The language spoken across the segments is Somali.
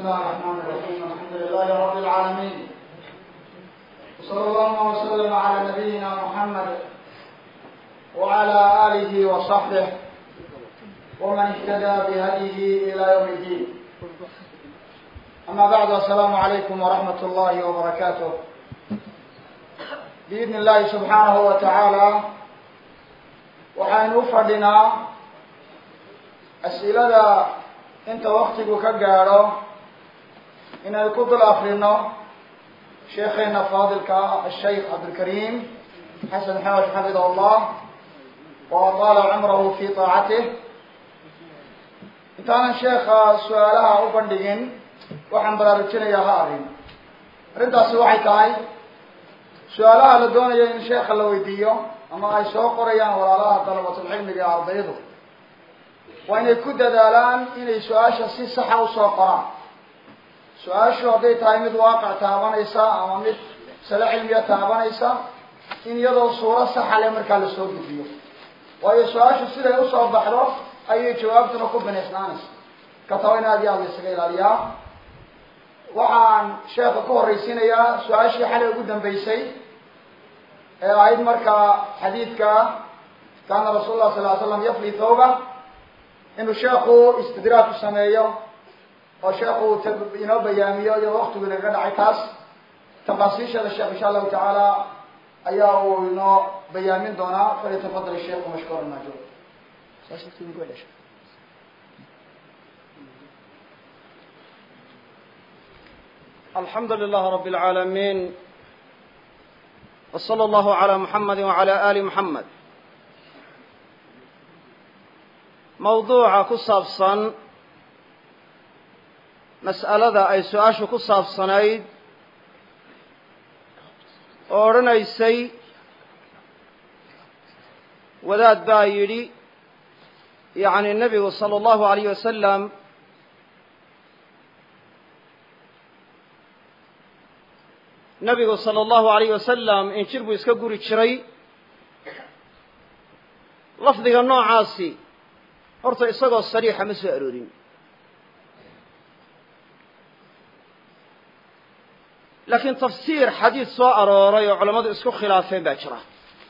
الله الرحمن الرحيم الحمد لله رب العالمين وصلى الله وسلم على نبينا محمد وعلى آله وصحبه ومن اهتدى بهديه إلى يوم الدين أما بعد السلام عليكم ورحمة الله وبركاته بإذن الله سبحانه وتعالى waxaynu u fadhinaa as-ilada inta waktigu ka gaadho inaynu ku dul akrino sheekheena faadilka ashaykh cabdilkariim xasan xawash xafidah allah wa ataala cumrahu fi taacatih intaanan sheekha su-aalaha u bandhigin waxaan baraarujinayaa ha arrin arrintaasi waxay tahay su-aalaha la doonayo in sheekha la weydiiyo ama ay soo qorayaan walaalaha dalabatulcilmiga ee ardaydu waa inay ku dadaalaan inay su-aasha si saxa usoo qoraan su-aashu hadday tahay mid waaqic taabanaysa ama mid sale cilmiya taabanaysa in iyadoo suuro saxa le markaa lasoo gudbiyo waayo su-aashu siday usoo baxdo ayay jawaabtuna ku binaysnaanaysa ka taba in aad iyo aad la isaga ilaaliyaa waxaan sheekha ku horraysiinayaa su-aashii xalay ugu dambeysay ee ahayd markaa xadiidka kaana rasuul lah sal l slam yafli thawba inuu sheekhu istidraaku sameeyo oo sheekhu inoo bayaamiyo iyadoo waktigu inaga dhacay taas tafaasiisheeda sheekh insha allahu tacaala ayaa uu inoo bayaamin doonaa falyatafadal sheikhu mashkuura maajur alxamdu lilah rab اlcaalamiin wslى اllahu عalى muxamadi wعalى ali muxamed mawduuca ku saabsan mas'alada ay su-aashu ku saabsanayd oo odhanaysay wadaad baa yidhi yacni nebigu salى اllahu alayh wasalam nabigu sala allahu alayh wasalam injir buu iska guri jiray lafdiga noocaasi horta isagoo sariixa ma soo aroorin laakiin tafsiir xadiid soo arooray oo culammadu isku khilaafeen baa jira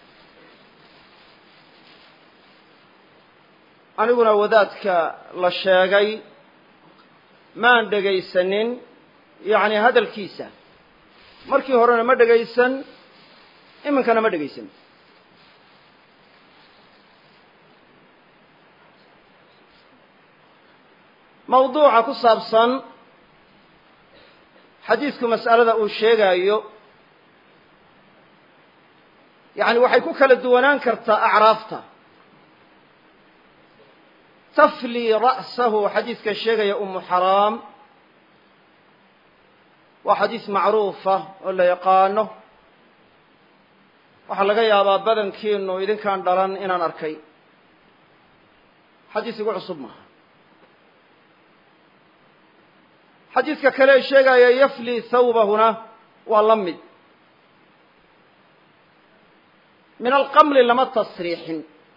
aniguna wadaadka la sheegay maan dhegaysanin yacni hadalkiisa markii horena ma dhegaysan iminkana ma dhegaysan mawduuca ku saabsan xadiidku mas'alada uu sheegaayo yacni waxay ku kala duwanaan kartaa acraafta tafli ra'sahu xadiidka sheegaya umu xaraam waa xadiis macruufa oo la yaqaano waxaa laga yaabaa badankiinu idinkaan dhalan inaan arkay xadiis igu cusub maaha xadiidka kale ee sheegaya yafli thawbahuna waa la mid min alqamli lama tasriixin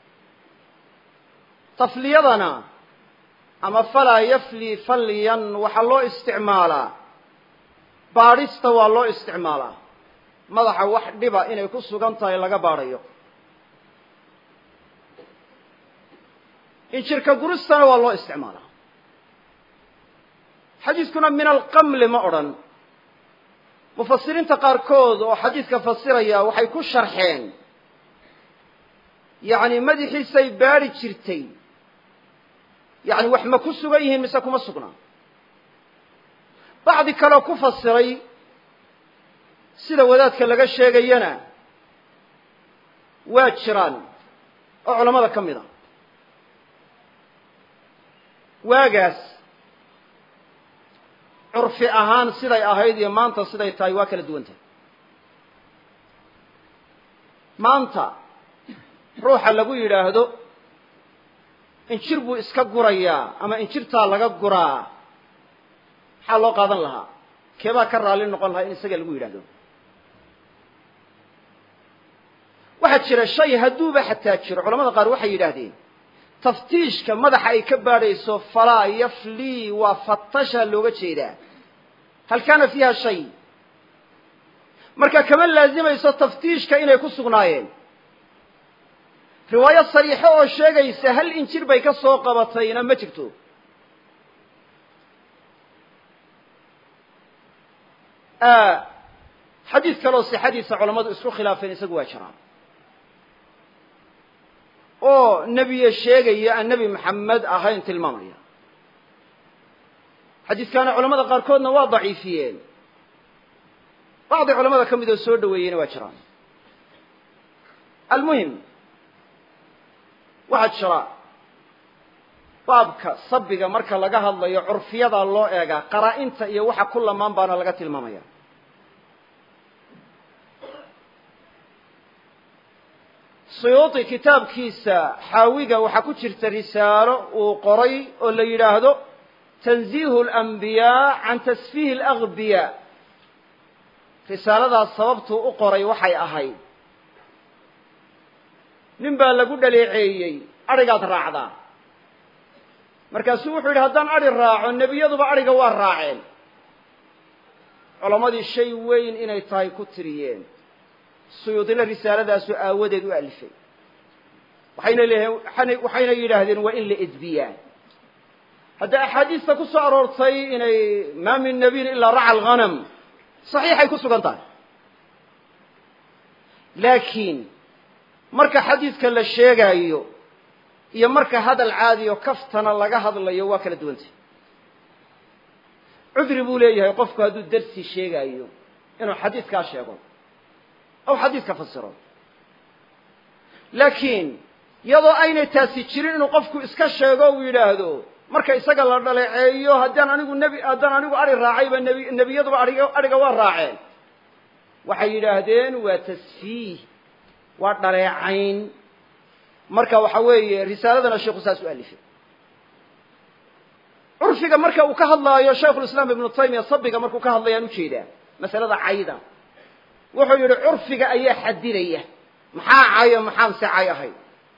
tafliyadana ama falaa yafli falyan waxaa loo isticmaalaa baadhista waa loo isticmaalaa madaxa wax dhiba inay ku sugan tahay laga baadhayo injirka guristana waa loo isticmaalaa xadiidkuna min alqamli ma odhan mufasiriinta qaarkood oo xadiidka fasiraya waxay ku sharxeen yacni madaxiisay baadhi jirtay yacni wax ma ku sugan yihiin mise kuma sugnaa bacdi kaleo ku fasiray sida wadaadka laga sheegayana waa jiraan oo culammada ka mid a waagaas curfi ahaan siday ahayd iyo maanta siday tahay waa kala duwan tahay maanta ruuxa lagu yidhaahdo injir buu iska gurayaa ama injirtaa laga guraa maxaa loo qaadan lahaa keebaa ka raalli noqon lahaa in isaga lagu yidhahdo waxaa jira shay hadduuba xataa jiro culamada qaar waxay yidhaahdeen taftiishka madaxa ay ka baadhayso falaa yaflii waa fatasha looga jeedaa hal kaana fiiha shay marka kama laazimayso taftiishka inay ku sugnaayeen riwaayo sariixo oo sheegaysa hal injir bay ka soo qabatayna ma jirto xadiid kaleoo sixadiisa culammadu isku khilaafeen isagu waa jiraan oo nebiye sheegaya aan nebi maxamed ahayn tilmaamaya xadiidkaana culamada qaarkoodna waa daciifiyeen bacdi culamada ka mid oo soo dhaweeyeyna waa jiraan almuhim waxaa jira baabka sabiga marka laga hadlayo curfiyadaa loo eegaa qaraa-inta iyo waxa ku lamaan baana laga tilmaamaya suyuuti kitaabkiisa xaawiga waxaa ku jirta risaalo uu qoray oo la yidhaahdo tanziihu alanbiyaa can tasfiihi alagbiyaa risaaladaas sababtuu u qoray waxay ahayd nin baa lagu dhaleeceeyey adhigaad raacdaa markaasuu wuxuu yidhi haddaan adhi raaco nebiyaduba adhiga waa raaceen culammadii shay weyn inay tahay ku tiriyeen suyuudina risaaladaasu aawadeed u alifay waxayna leeyihiin waxayna yidhaahdeen waa in la edbiyaa hadda axaadiista ku soo aroortay inay maa min nabiyin ilaa raca alghanam saxiixay ku sugan tahay laakiin marka xadiidka la sheegaayo iyo marka hadal caadiyo kaftana laga hadlayo waa kala duwantay cudri buu leeyahay qofku hadduu darsi sheegaayo inuu xadiidkaa sheego aw xadiidka fasiro laakiin iyadoo aynay taasi jirin inuu qofku iska sheego uu yidhaahdo marka isaga la dhaleeceeyo haddaan anigu nebi haddaan anigu adhi raacayba nebi nebiyaduba adhiga adhiga waa raaceen waxay yidhaahdeen waa tasfiih waa dhaleecayn marka waxa weeye risaaladana sheikhu saas u alifay curfiga marka uu ka hadlaayo shaykhulislaam ibnu taymiya sabiga markuu ka hadlayaan ujeedaa masalada cayda wuxuu yidhi curfiga ayaa xadidaya maxaa cayo maxaanse cay ahay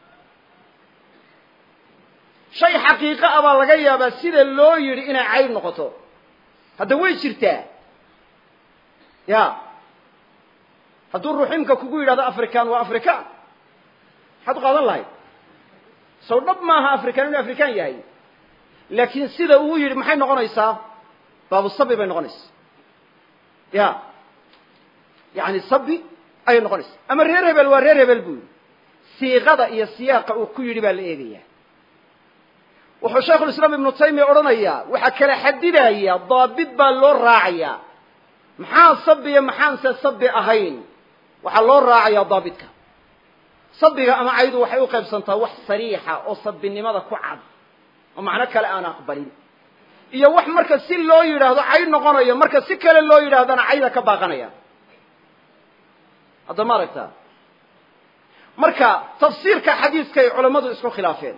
shay xaqiiqo ah baa laga yaabaa sida loo yidhi inay cayb noqoto hadda way jirtaa ya hadduu ruximka kugu yidhahdo african waa african maxaad u qaadan lahayd sow dhab maaha african inuu african yahay laakiin sida uu yidhi maxay noqonaysaa baabu sabi bay noqonaysaa ya yani sabi ayay noqonaysaa ama reer hebel waa reer hebel buu yidhi siiqada iyo siyaaqa uu ku yidhi baa la eegaya wuxuu shaykhulislaam ibnu taymiya odhanayaa waxaa kala xadidaya daabit baa loo raacayaa maxaa sabiya maxaanse sabi ahayn waxaa loo raacayaa daabitka sabiga ama caydu waxay u qaybsantaa wax sariixa oo sabinimada ku cad oo macno kale aan aqbalin iyo wax marka si loo yidhaahdo cayd noqonayo marka si kale loo yidhaahdana cayda ka baaqanaya hadda ma aragtaa marka tafsiirka xadiiskay culammadu isku khilaafeen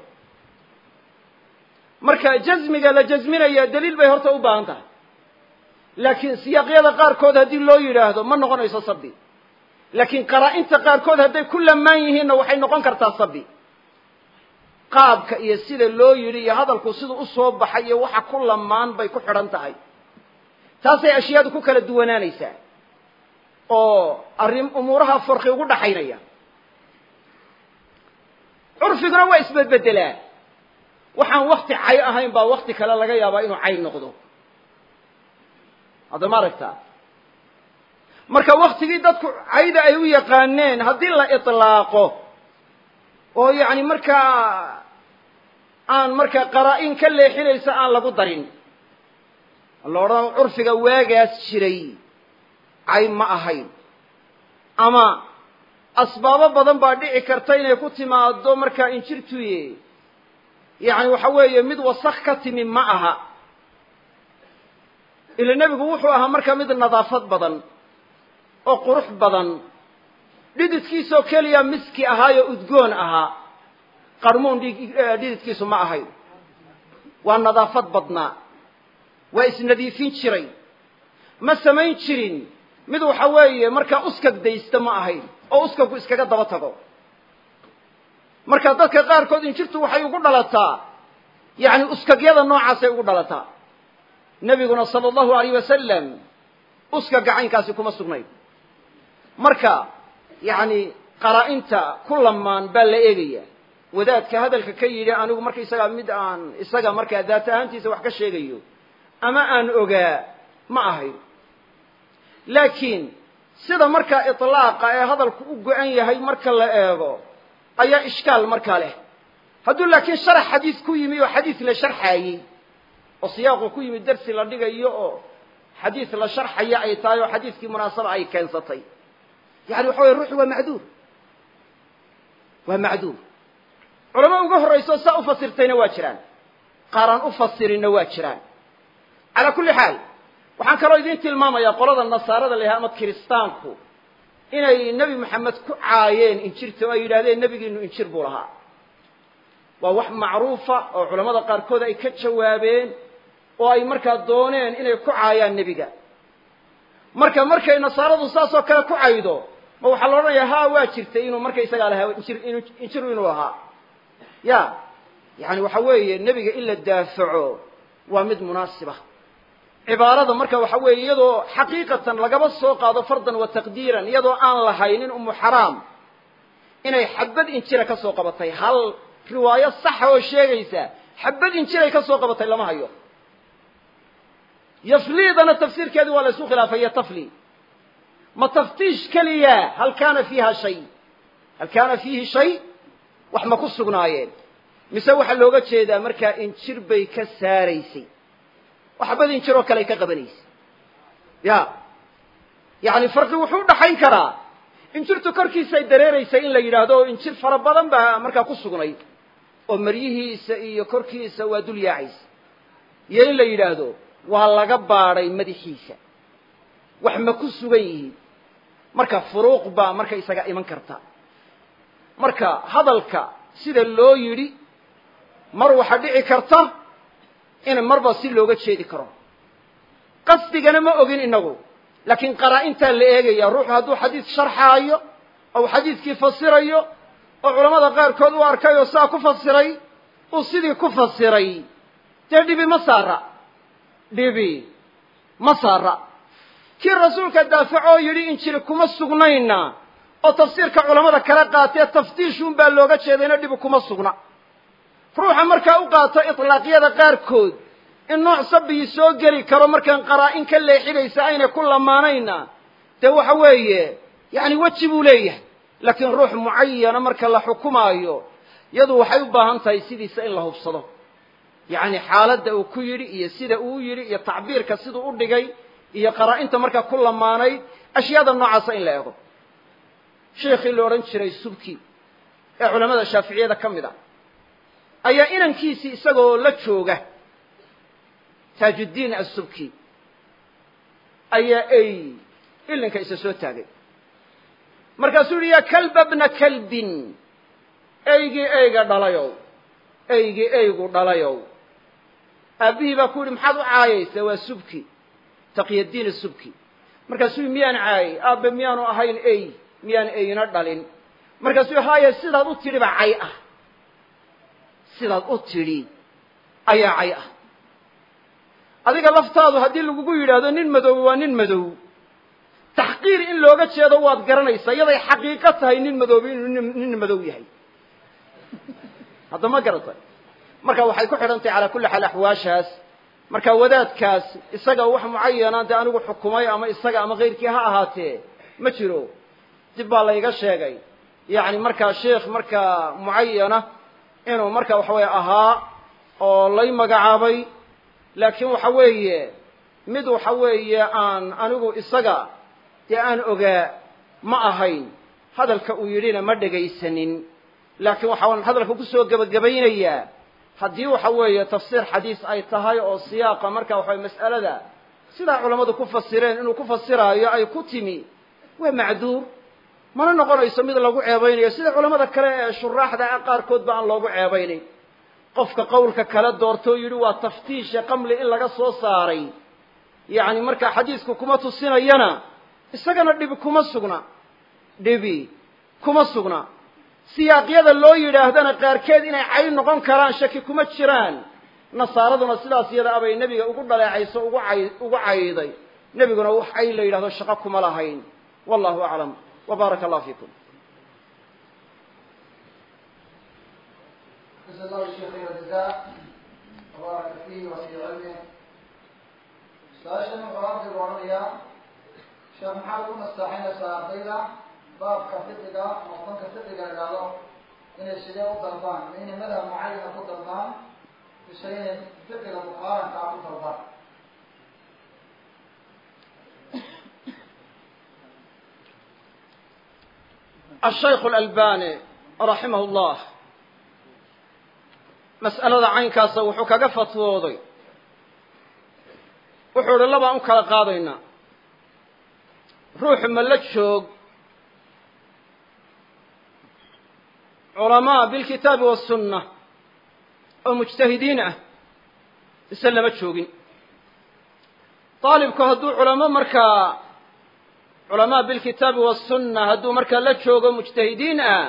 marka jazmiga la jazminaya daliil bay horta u baahan tahay laakiin siyaaqyada qaarkood haddii loo yidhaahdo ma noqonayso sabi laakiin qaraa-inta qaarkood hadday ku lamaan yihiinna waxay noqon kartaa sabi qaabka iyo sida loo yidhi iyo hadalku siduu usoo baxay iyo waxa ku lamaan bay ku xidhan tahay taasay ashyaadu ku kala duwanaanaysaa oo arrin umuuraha farqi ugu dhaxaynaya curfiguna waa isbedbedelaa waxaan wakti cay ahayn baa wakti kale laga yaabaa inuu cay noqdo hadda ma aragtaa marka waktigii dadku cayda ay u yaqaaneen haddii la itlaaqo oo yacni markaa aan markaa qaraa-in ka leexinaysa aan lagu darin la odhan curfiga waagaas jiray cay ma ahayn ama asbaabo badan baa dhici karta inay ku timaado markaa injirtuye yacni waxa weeye mid wasak ka timi ma aha ila nebigu wuxuu ahaa markaa mid nadaafad badan oo qurux badan dhididkiisoo keliya miski ahaayo udgoon ahaa qarmuun dhididkiisu ma ahayn waa nadaafad badnaa waa isnadiifin jiray ma samayn jirin mid waxa weeye markaa uskag daysta ma ahayn oo uskagu iskaga daba tago marka dadka qaarkood injirtu waxay ugu dhalataa yacni uskagyada noocaasay ugu dhalataa nebiguna sala allahu alayh wasalam uska gacaynkaasi kuma sugnayn marka yacni qaraa-inta ku lamaan baa la eegaya wadaadka hadalka ka yidhi anigu marka isagaa mid aan isaga markaa daat ahaantiisa wax ka sheegayo ama aan ogaa ma ahayn laakiin sida markaa iطlaaqa ee hadalku u go-an yahay marka la eego ayaa ishkaal markaa leh hadduu laakiin sharax xadiis ku yimi oo xadiis la sharxaayey oo siyaaqu ku yimi dersi la dhigayo oo xadiis la sharxaya ay tahay oo xadiiskii munaasaba ay keensatay yani waxa weye ruuxu waa macduur waa macduur culamo uga horrayso saa u fasirtayna waa jiraan qaaraan u fasirinna waa jiraan calaa kulli xaal waxaan kaloo idiin tilmaamayaa qolada nasaarada la yahay ama kiristaanku inay nebi moxamed ku caayeen injirta oo ay yidhahdeen nebigiinu injir buu lahaa waa wax macruufa oo culamada qaarkood ay ka jawaabeen oo ay markaa dooneen inay ku caayaan nebiga marka markay nasaaradu saas oo kale ku caydo ma waxaa la odhanaya ha waa jirtay inuu marka isagaa lahaa injir injiru inuu lahaa ya yani waxa weeye nebiga in la daafaco waa mid munaasiba cibaarada marka waxa weeye iyadoo xaqiiqatan lagaba soo qaado fardan wa taqdiiran iyadoo aan lahaynin umu xaraam inay xabad injira ka soo qabatay hal riwaayo saxa oo sheegaysa xabad injiray ka soo qabatay lama hayo yafliidana tafsiirkeedii waa la isku khilaafay iyo tafli ma taftiish keliya hal kaana fiiha shay hal kaana fiihi shay wax ma ku sugnaayeen mise waxaa looga jeedaa markaa injir bay ka saaraysay oo xabad injir oo kale ay ka qabanaysay ya yacni farqi wuxuu udhaxayn karaa injirtu korkiisay dareeraysay in la yidhaahdo oo injir fara badan baa markaa ku sugnayd oo maryihiisa iyo korkiisa waa dul yaacaysa iyo in la yidhaahdo waa laga baadhay madaxiisa wax ma ku sugan yihiin marka furuuq baa marka isaga iman karta marka hadalka sida loo yidhi mar waxaa dhici karta in marba si looga jeedi karo qasdigana ma ogin inagu laakiin qaraa-intaa la eegaya ruuxu hadduu xadiis sharxaayo ou xadiiskii fasirayo oo culamada qaarkood u arkay oo saa ku fasiray uu sidii ku fasiray dee dhibi ma saara dhibi ma saara kii rasuulka daafacoo yidhi injili kuma sugnayna oo tafsiirka culamada kala qaatee taftiishuun baa looga jeedayna dhibi kuma sugna ruuxa markaa u qaato itlaaqyada qaarkood in nooc sabigii soo geli karo markaan qaraa-in ka leexinaysa aynay ku lamaanayna dee waxa weeye yacni weji buu leeyahay laakiin ruux mucayana marka la xukumaayo yadu waxay u baahan tahay sidiisa in la hubsado yacni xaaladda uu ku yidhi iyo sida uu yidhi iyo tacbiirka siduu u dhigay iyo qaraa-inta markaa ku lamaanayd ashyaada noocaasa in la eego sheekhii la odhan jiray subki ee culamada shaaficiyada ka mid a ayaa inankiisii isagoo la jooga taajuddiin assubki ayaa ey ilinka isa soo taagay markaasuu yihi yaa kalba bna kalbin eygii eyga dhalayow eygii eygu dhalayow aabbihii baa ku yidhi maxaad u caayaysaa waa subki taqyadiin subki markaasuu yihi miyaan caayay aabbe miyaanu ahayn ey miyaan eyna dhalin markaasuu yihi haaye sidaad u tidhi baa cay ah sidaad u tidhi ayaa cay ah adiga laftaadu haddii lagugu yidhaahdo nin madow waa nin madow taxqiir in looga jeedo waad garanaysaa iyaday xaqiiqo tahay nin madoobi inuu nin madow yahay hadda ma garatay marka waxay ku xidhan tahay calaa kulli xaal axwaashaas marka wadaadkaas isaga wax mucayana dee anigu xukumay ama isaga ama kayrkii ha ahaatee ma jiro dib baa layga sheegay yacni markaa sheikh markaa mucayana inuu marka waxa weeye ahaa oo lay magacaabay laakiin waxa weeye mid waxa weeye aan anigu isaga dee aan ogaa ma ahayn hadalka uu yidhina ma dhegaysanin laakiin waxaan hadalka kusoo gebagabaynayaa haddii waxa weeye tafsiir xadiis ay tahay oo siyaaqa marka waxa weye mas'alada sidaa culammadu ku fasireen inuu ku fasiraayo ay ku timi waa macduur mana noqonayso mid lagu ceebaynayo sida culamada kale ee shuraaxda qaarkoodba aan loogu ceebaynayn qofka qowlka kale doortoo yidhi waa taftiisha qamli in laga soo saaray yacni markaa xadiisku kuma tusinayana isagana dhibi kuma sugna dhibi kuma sugna siyaaqyada loo yidhaahdana qaarkeed inay cayn noqon karaan shaki kuma jiraan nasaaraduna sidaas iyada abay nebiga ugu dhaleecayso ugu cay ugu cayday nebiguna wax cayn la yidhahdo shaqo kuma lahayn wallahu aclam wa baaraka allah fiikum جزا الله الشيخ خير الجزاء وبارك فيه وفي علمه su-aashan wuxuu arday odhanayaa sheekh maxaa lagu nasteexaynaysaa ardayda baabka fiqiga ama fanka fiqiga la idhaahdo inay sidee u dalbaan ma inay madhab mucayana ku dalbaan mise inay fiqiga muqaarankaa ku dalbaan الشيخ الألباني رحمه الله mas'alada caynkaasa wuxuu kaga fatwooday wuxuu idhi labaan u kala qaadaynaa ruuxu ma la joog culamaa bilkitaabi wasunna oo mujtahidiin ah mise lama joogin daalibku hadduu culamo markaa culamaa bilkitaabi wasunna hadduu markaa la joogo mujtahidiin ah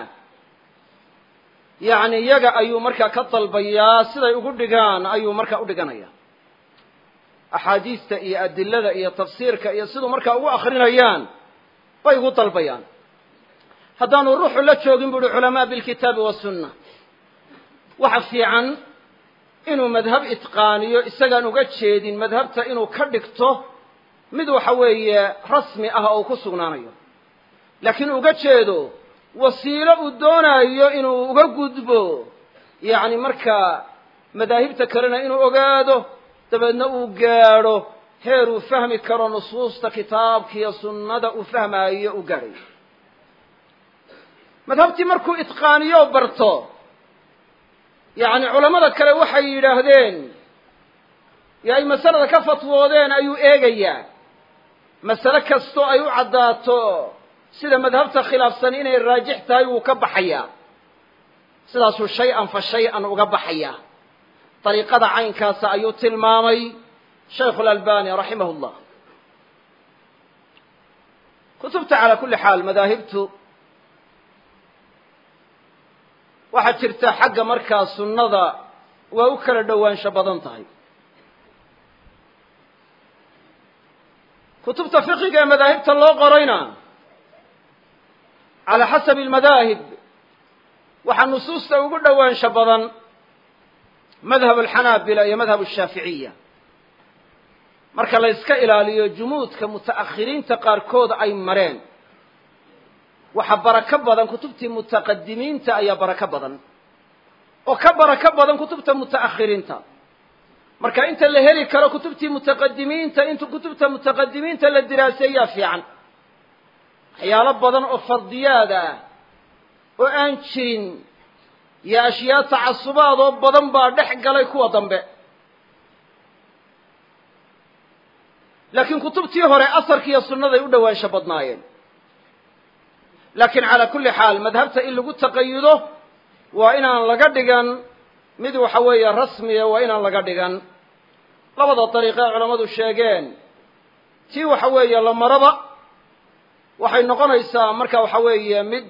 yacni iyaga ayuu markaa ka dalbayaa siday ugu dhigaan ayuu markaa u dhiganaya axaadiista iyo adilada iyo tafsiirka iyo siduu markaa ugu akrinayaan bay ugu dalbayaan haddaanu ruuxu la joogin bu uhi culamaa bilkitaabi wasunna waxa fiican inuu madhab itqaaniyo isagaan uga jeedin madhabta inuu ka dhigto mid waxa weeye rasmi ah oo ku sugnaanayo laakiin uga jeedo wasiilo uu doonaayo inuu uga gudbo yacni markaa madaahibta kalena inuu ogaado dabeedna uu gaadho heer uu fahmi karo nusuusta kitaabkiiyo sunnada uu fahmaayo uu gaadhayo madhabtii markuu itqaaniyo barto yacni culammada kale waxay yidhaahdeen yo ay masalada ka fatwoodeen ayuu eegayaa masale kastoo ay u caddaato sida madhabta khilaafsan inay raajix tahay wuu ka baxayaa sidaasuu shay-an fa shay-an uga baxayaa dariiqada caynkaasa ayuu tilmaamay shaykhu lalbani raximah llah kutubta calaa kulli xaal madaahibtu waxaa jirta xagga markaa sunnada waa u kala dhowaansho badan tahay kutubta fiqiga ee madaahibta loo qorayna calى xasabi almadaahib waxaa nusuusta ugu dhowaansho badan madhab alxanaabila iyo madhab ashaaficiya marka la yska ilaaliyo jumuudka muta'akhiriinta qaarkood ay mareen waxa barako badan kutubtii mutaqadimiinta ayaa barako badan oo ka barako badan kutubta muta'akhiriinta marka inta la heli karo kutubtii mutaqadimiinta inta kutubta mutaqadimiinta la diraaseeyaa fiican waxyaalo badan oo fardiyaad ah oo aan jirin iyo ashyaa tacasubaad oo badan baa dhex galay kuwa dambe laakiin kutubtii hore asarka iyo sunnaday u dhowaansho badnaayeen laakiin calaa kulli xaal madhabta in lagu taqayudo waa inaan laga dhigan mid waxa weeye rasmiya waa inaan laga dhigan labada dariiqe ee culammadu sheegeen tii waxa weeye la maraba waxay noqonaysaa marka waxa weeye mid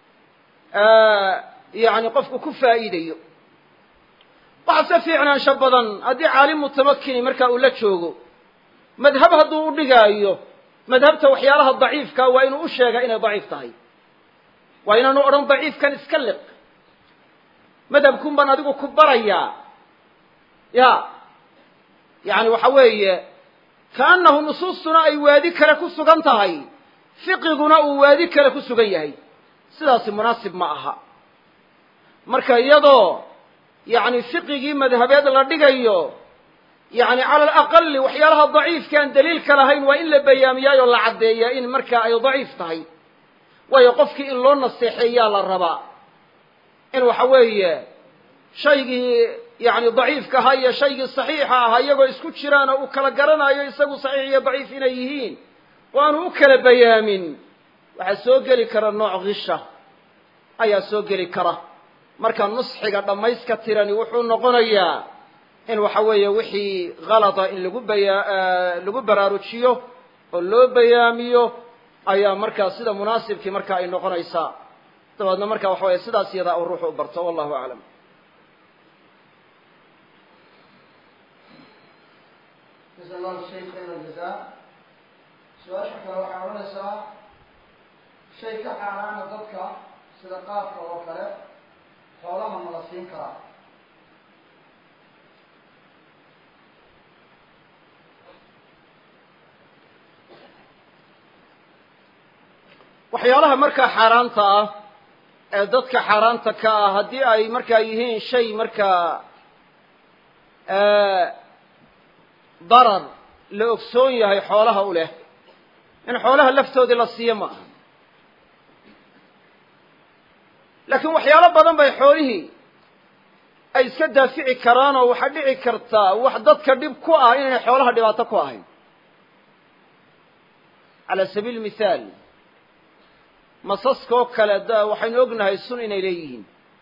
yacni qofku ku faa'iidayo waxa se fiicnaansho badan haddii caalim mutamakini marka uu la joogo madhab hadduu u dhigaayo madhabta waxyaalaha daciifka waa inuu u sheegaa inay daciif tahay waa inaanu odhan daciifkan iska liq madhabkun baan adigu ku barayaa ya yacni waxa weeye kaannahu nusuustuna ay waadi kale ku sugan tahay fiqiguna uu waadi kale ku sugan yahay sidaasi munaasib ma aha marka iyadoo yacni fiqigii madhabeed la dhigayo yacni cala alaqali waxyaalaha daciifka aan daliilka lahayn waa in la bayaamiyaayoo la caddeeyaa in markaa ay daciif tahay waayo qofkii in loo naseexeeyaa la rabaa in waxa weeye shaygii yacni daciifka ahaa iyo shaygii saxiixa ahaa iyagoo isku jiraan oo uu kala garanayo isagu saxiix iyo daciif inay yihiin oo aanu u kala bayaamin waxaa soo geli kara nooc kisha ayaa soo geli kara marka nusxiga dhammayska tirani wuxuu noqonayaa in waxa weeye wixii kalada in lagu baya lagu baraarujiyo oo loo bayaamiyo ayaa markaa sida munaasibkii marka ay noqonaysaa dabeedna marka waxa weye sidaas iyadaa uu ruuxu u barto wallahu aclam jasa allahu shay khayr aljaza su-aasha kale waxay odhanaysaa shay ka xaaraana dadka sida qaadka oo kale xoolaha ma la siin karaa waxyaalaha markaa xaaraanta ah ee dadka xaaraanta ka ah haddii ay markaa yihiin shay markaa darar la ogsoon yahay xoolaha u leh in xoolaha laftoodii la siiyo ma aha laakiin waxyaalo badan bay xoolihii ay iska daafici karaan oo waxaa dhici kartaa wax dadka dhib ku ah inaynay xoolaha dhibaato ku ahayn cala sabiili mithaal masaskoo kale da waxaynu ognahay sun inay leeyihiin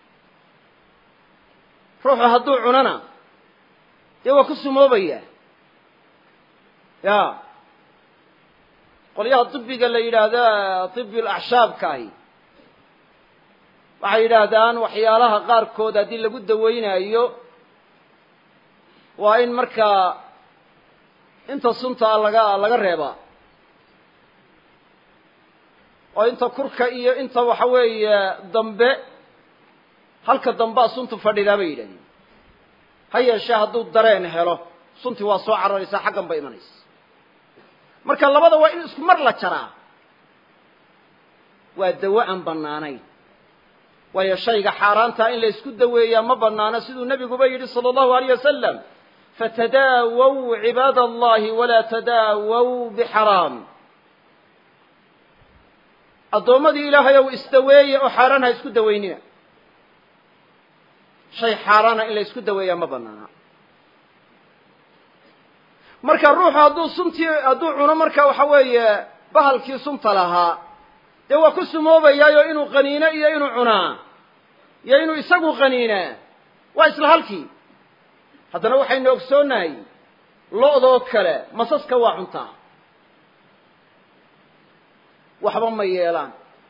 ruuxu hadduu cunana dee waa ku sumoobaya ya qolyaha dibiga la yidhaahda dibi lacshaabkaahi waxay yidhaahdaan waxyaalaha qaarkood haddii lagu dawaynaayo waa in markaa inta suntaa laga laga reebaa oo inta kurka iyo inta waxa weeye dambe halka dambea suntu fadhidaa bay yidhahdeen ha yeeshee hadduu dareen helo suntii waa soo cararaysaa xaggan bay imanaysa marka labada waa in isku mar la jaraa waa dawo aan bannaanayn waayo shayga xaaraantaa in la isku daweeyaa ma bannaano siduu nebiguba yidhi sala allahu alayh wasalam fatadaawow cibaada allahi walaa tadaawow bixaraam addoommadii ilaahay ow isdaweeye oo xaaraan ha isku dawaynina shay xaaraana in la isku daweeyaa ma banaana marka ruuxu hadduu suntii hadduu cuno marka waxa weeye bahalkii sunta lahaa dee waa ku sumoobayaayo inuu qaniino iyo inuu cunaa iyo inuu isagu qaniinaa waa isla halkii haddana waxaynu ogsoonnahay lo-doo kale masaska waa cuntaa waxba ma yeelaan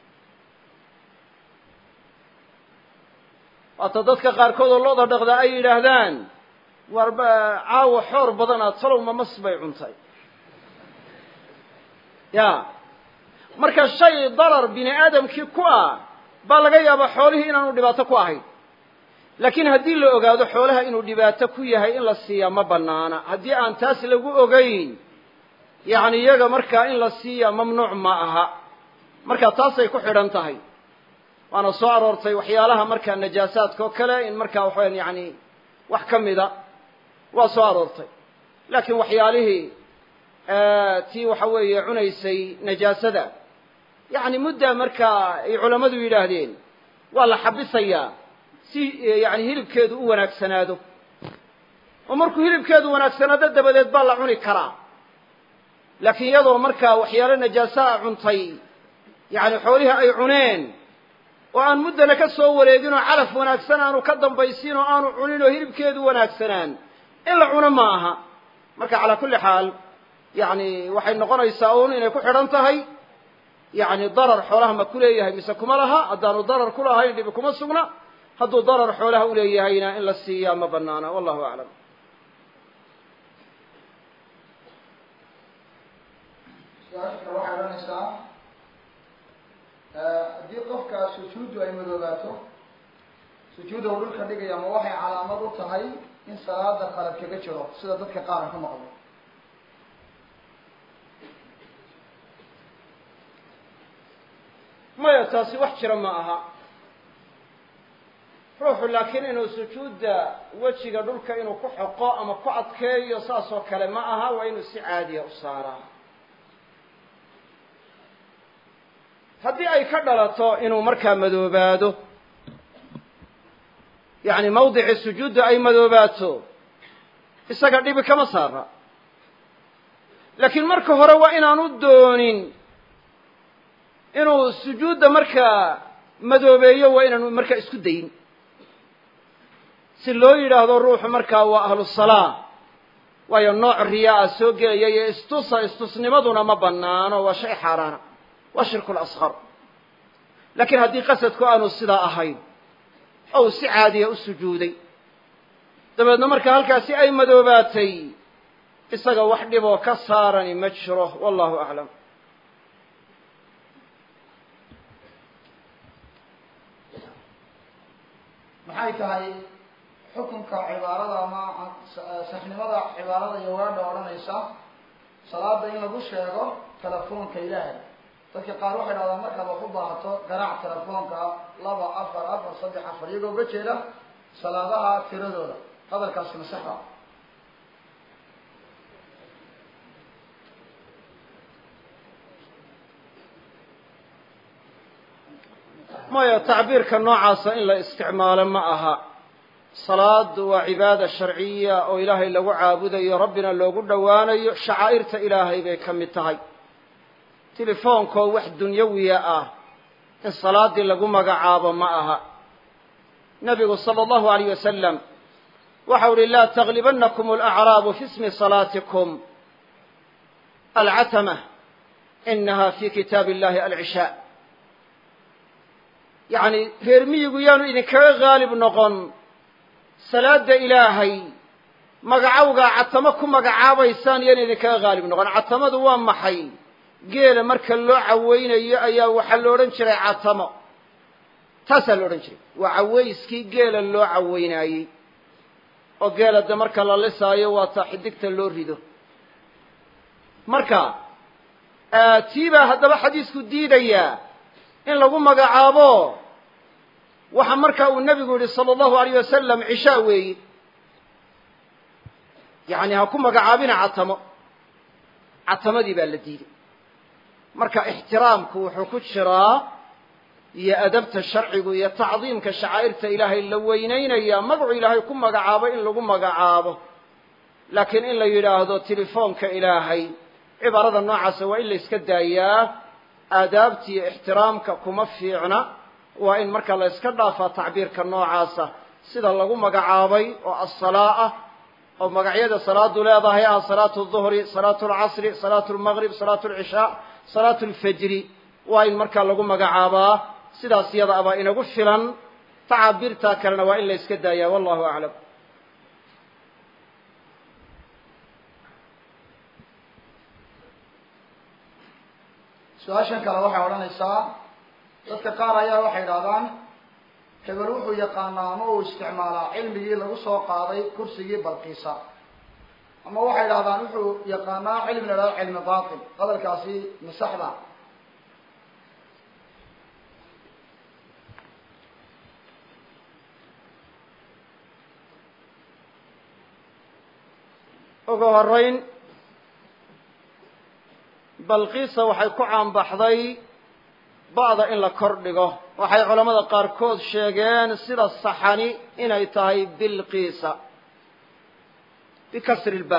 waata dadka qaarkood oo looda dhaqdaa ay yidhaahdaan war caawa xoor badanaad talow ma mas bay cuntay ya marka shay darar bini aadamkii ku ah baa laga yaabaa xoolihii inaanu dhibaato ku ahayn laakiin haddii la ogaado xoolaha inuu dhibaato ku yahay in la siiyaa ma banaana haddii aan taas lagu ogeyn yacni iyaga markaa in la siiya mamnuuc ma aha marka taasay ku xidhan tahay waana soo aroortay waxyaalaha markaa najaasaadka oo kale in markaa waxaweyan yani wax ka mida waa soo aroortay laakiin waxyaalihii tii waxa weeye cunaysay najaasada yacni muddaa markaa ay culammadu yidhaahdeen waa la xabisayaa si yani hilibkeedu u wanaagsanaado oo markuu hilibkeedu wanaagsanaado dabadeed baa la cuni karaa laakiin iyadoo markaa waxyaalo najaasaa cuntay yacni xoolihii ay cuneen oo aan muddana ka soo wareegin oo calaf wanaagsan aanu ka dambaysiin oo aanu cunin oo hilibkeedu wanaagsanaan in la cuno ma aha marka calaa kulli xaal yacni waxay noqonaysaa uun inay ku xidhan tahay yacni darar xoolaha ma ku leeyahay mise kuma laha haddaanu darar ku lahayn dhibi kuma sugna hadduu darar xoolaha u leeyahayna in la siiyaa ma banaana wallahu aclam su-aasha kale waxay odhanaysaa haddii qofka sujuuddu ay madoobaato sujuudda uu dhulka dhigaya ma waxay calaamad u tahay in salaada qalad kaga jiro sida dadka qaaran ka maqlo maya taasi wax jira ma aha ruuxu laakiin inuu sujuudda wejiga dhulka inuu ku xoqo ama ku adkeeyo saas oo kale ma aha waa inuu si caadiya u saaraa haddii ay ka dhalato inuu markaa madoobaado yacni mawdicii sujuudda ay madoobaato isaga dhibi kama saara laakiin marka hore waa inaanu doonin inuu sujuudda markaa madoobeeyo waa inaanu markaa isku dayin si loo yidhaahdo ruuxu markaa waa ahlu salaa waayo nooc riyaa a soo gelaya iyo istusa istusnimaduna ma banaano waa shay xaaraana waa shirku lasqar laakiin haddii qasadku aanu sidaa ahayn ou si caadiya u sujuuday dabeedna marka halkaasi ay madoobaatay isaga wax dhiboo ka saarani ma jiro wallahu aclam maxay tahay xukunka cibaarada ama saxnimada cibaarada iyo weedha odhanaysa salaada in lagu sheego telefoonka ilaahay dadka qaar waxay dhahdaan markaad wax u baahato garaac telefoonka laba afar afar saddex afar iyagoo uga jeeda salaadaha tiradooda hadalkaasi masaxa maya tacbiirka noocaasa in la isticmaalo ma aha salaadu waa cibaada sharciya oo ilaahay lagu caabudayo rabbina loogu dhowaanayo shacaa'irta ilaahay bay ka mid tahay tilefoonkoo wax dunyawiya ah in salaaddii lagu magacaabo ma aha nabigu sala allahu alayh wasalam waxau uhi laa taglibanakum alacraabu fi ismi salaatikum alcatama inaha fi kitaabi illahi alcishaa yacni reer miyigu yaanu idinkaga haalib noqon salaada ilaahay magacawgaa catamo ku magacaabaysaan yaan idinkaga haalib noqon catamadu waa maxay geela marka loo caweynayo ayaa waxaa lo odhan jiray catamo taasaa lo odhan jiray waa cawayskii geela loo caweynaayey oo geela de marka la lisaayo waa taa xidigta loo rido marka tii baa haddaba xadiisku diidayaa in lagu magacaabo waxa marka uu nebigu yihi sala allahu alayh wasalam cishaa weeyi yacni ha ku magacaabina catamo catamadii baa la diiday marka ixtiraamku wuxuu ku jiraa iyo adabta sharcigu iyo tacdiimka shacaa'irta ilaahay la weynaynaya magacu ilaahay ku magacaabo in lagu magacaabo laakiin in la yidhaahdo telefoonka ilaahay cibaarada noocaasa waa in la iska daayaa aadaabta iyo ixtiraamka kuma fiicna waa in marka la iska dhaafaa tacbiirka noocaasa sida lagu magacaabay oo assalaa ah oo magacyada salaadu leedahay ah salaatu duhri salaatu alcasri salaatu lmaqrib salaatu alcishaa salaatu alfajri waa in markaa lagu magacaabaa sidaas yada abaa inagu filan tacaabirtaa kalena waa in la iska daayaa wallahu aclam su-aashan kale waxay odhanaysaa dadka qaar ayaa waxay idhahdaan hebel wuxuu yaqaanaa ama uu isticmaalaa cilmigii lagu soo qaaday kursigii balqiisa ama waxay idhahdaan wuxuu yaqaanaa cilmi la idhahdo cilmi batil hadalkaasi masaxda ugu horeyn balqiisa waxay ku caanbaxday ba'da in la kor dhigo waxay culammada qaarkood sheegeen sida saxani inay tahay bilqiisa bikasri lba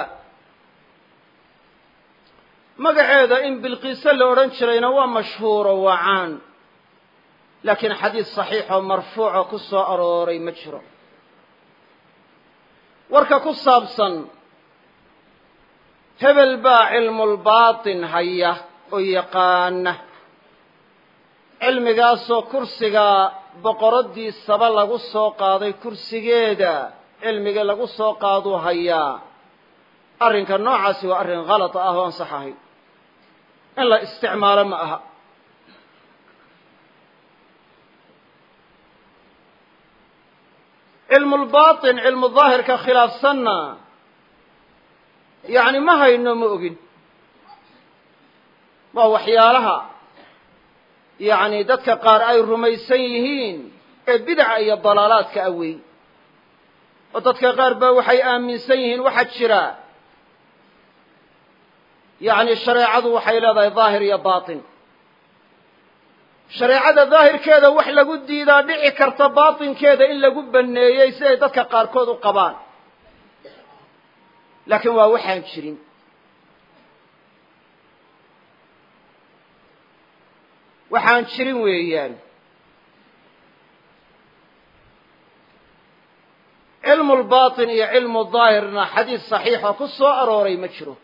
magaceeda in bilqiise la odhan jirayna waa mashhuuro waa caan laakiin xadiis saxiixoo marfuuco ku soo arooray ma jiro warka ku saabsan hebel baa cilmulbaatin haya oo yaqaana cilmigaasoo kursiga boqoradiisaba lagu soo qaaday kursigeeda cilmiga lagu soo qaaduu hayaa arrinka noocaasi waa arrin khalata ah oo aan sax ahayn in la isticmaalo ma aha cilmulbaatin cilmu daahirka khilaafsanna yacni ma hayno ma ogin waa waxyaalaha yacni dadka qaar ay rumaysan yihiin ee bidaca iyo dalaalaadka awey oo dadka qaar ba waxay aaminsan yihiin waxaa jira yacni shareecadu waxay leedahay daahir iyo baatin shareecada daahirkeeda wax lagu diidaa dhici karta baatinkeeda in lagu baneeyey siday dadka qaarkood u qabaan laakiin waa waxaan jirin waxaan jirin weeyaan cilmu lbatin iyo cilmu daahirna xadiis saxiixa ku soo arooray ma jiro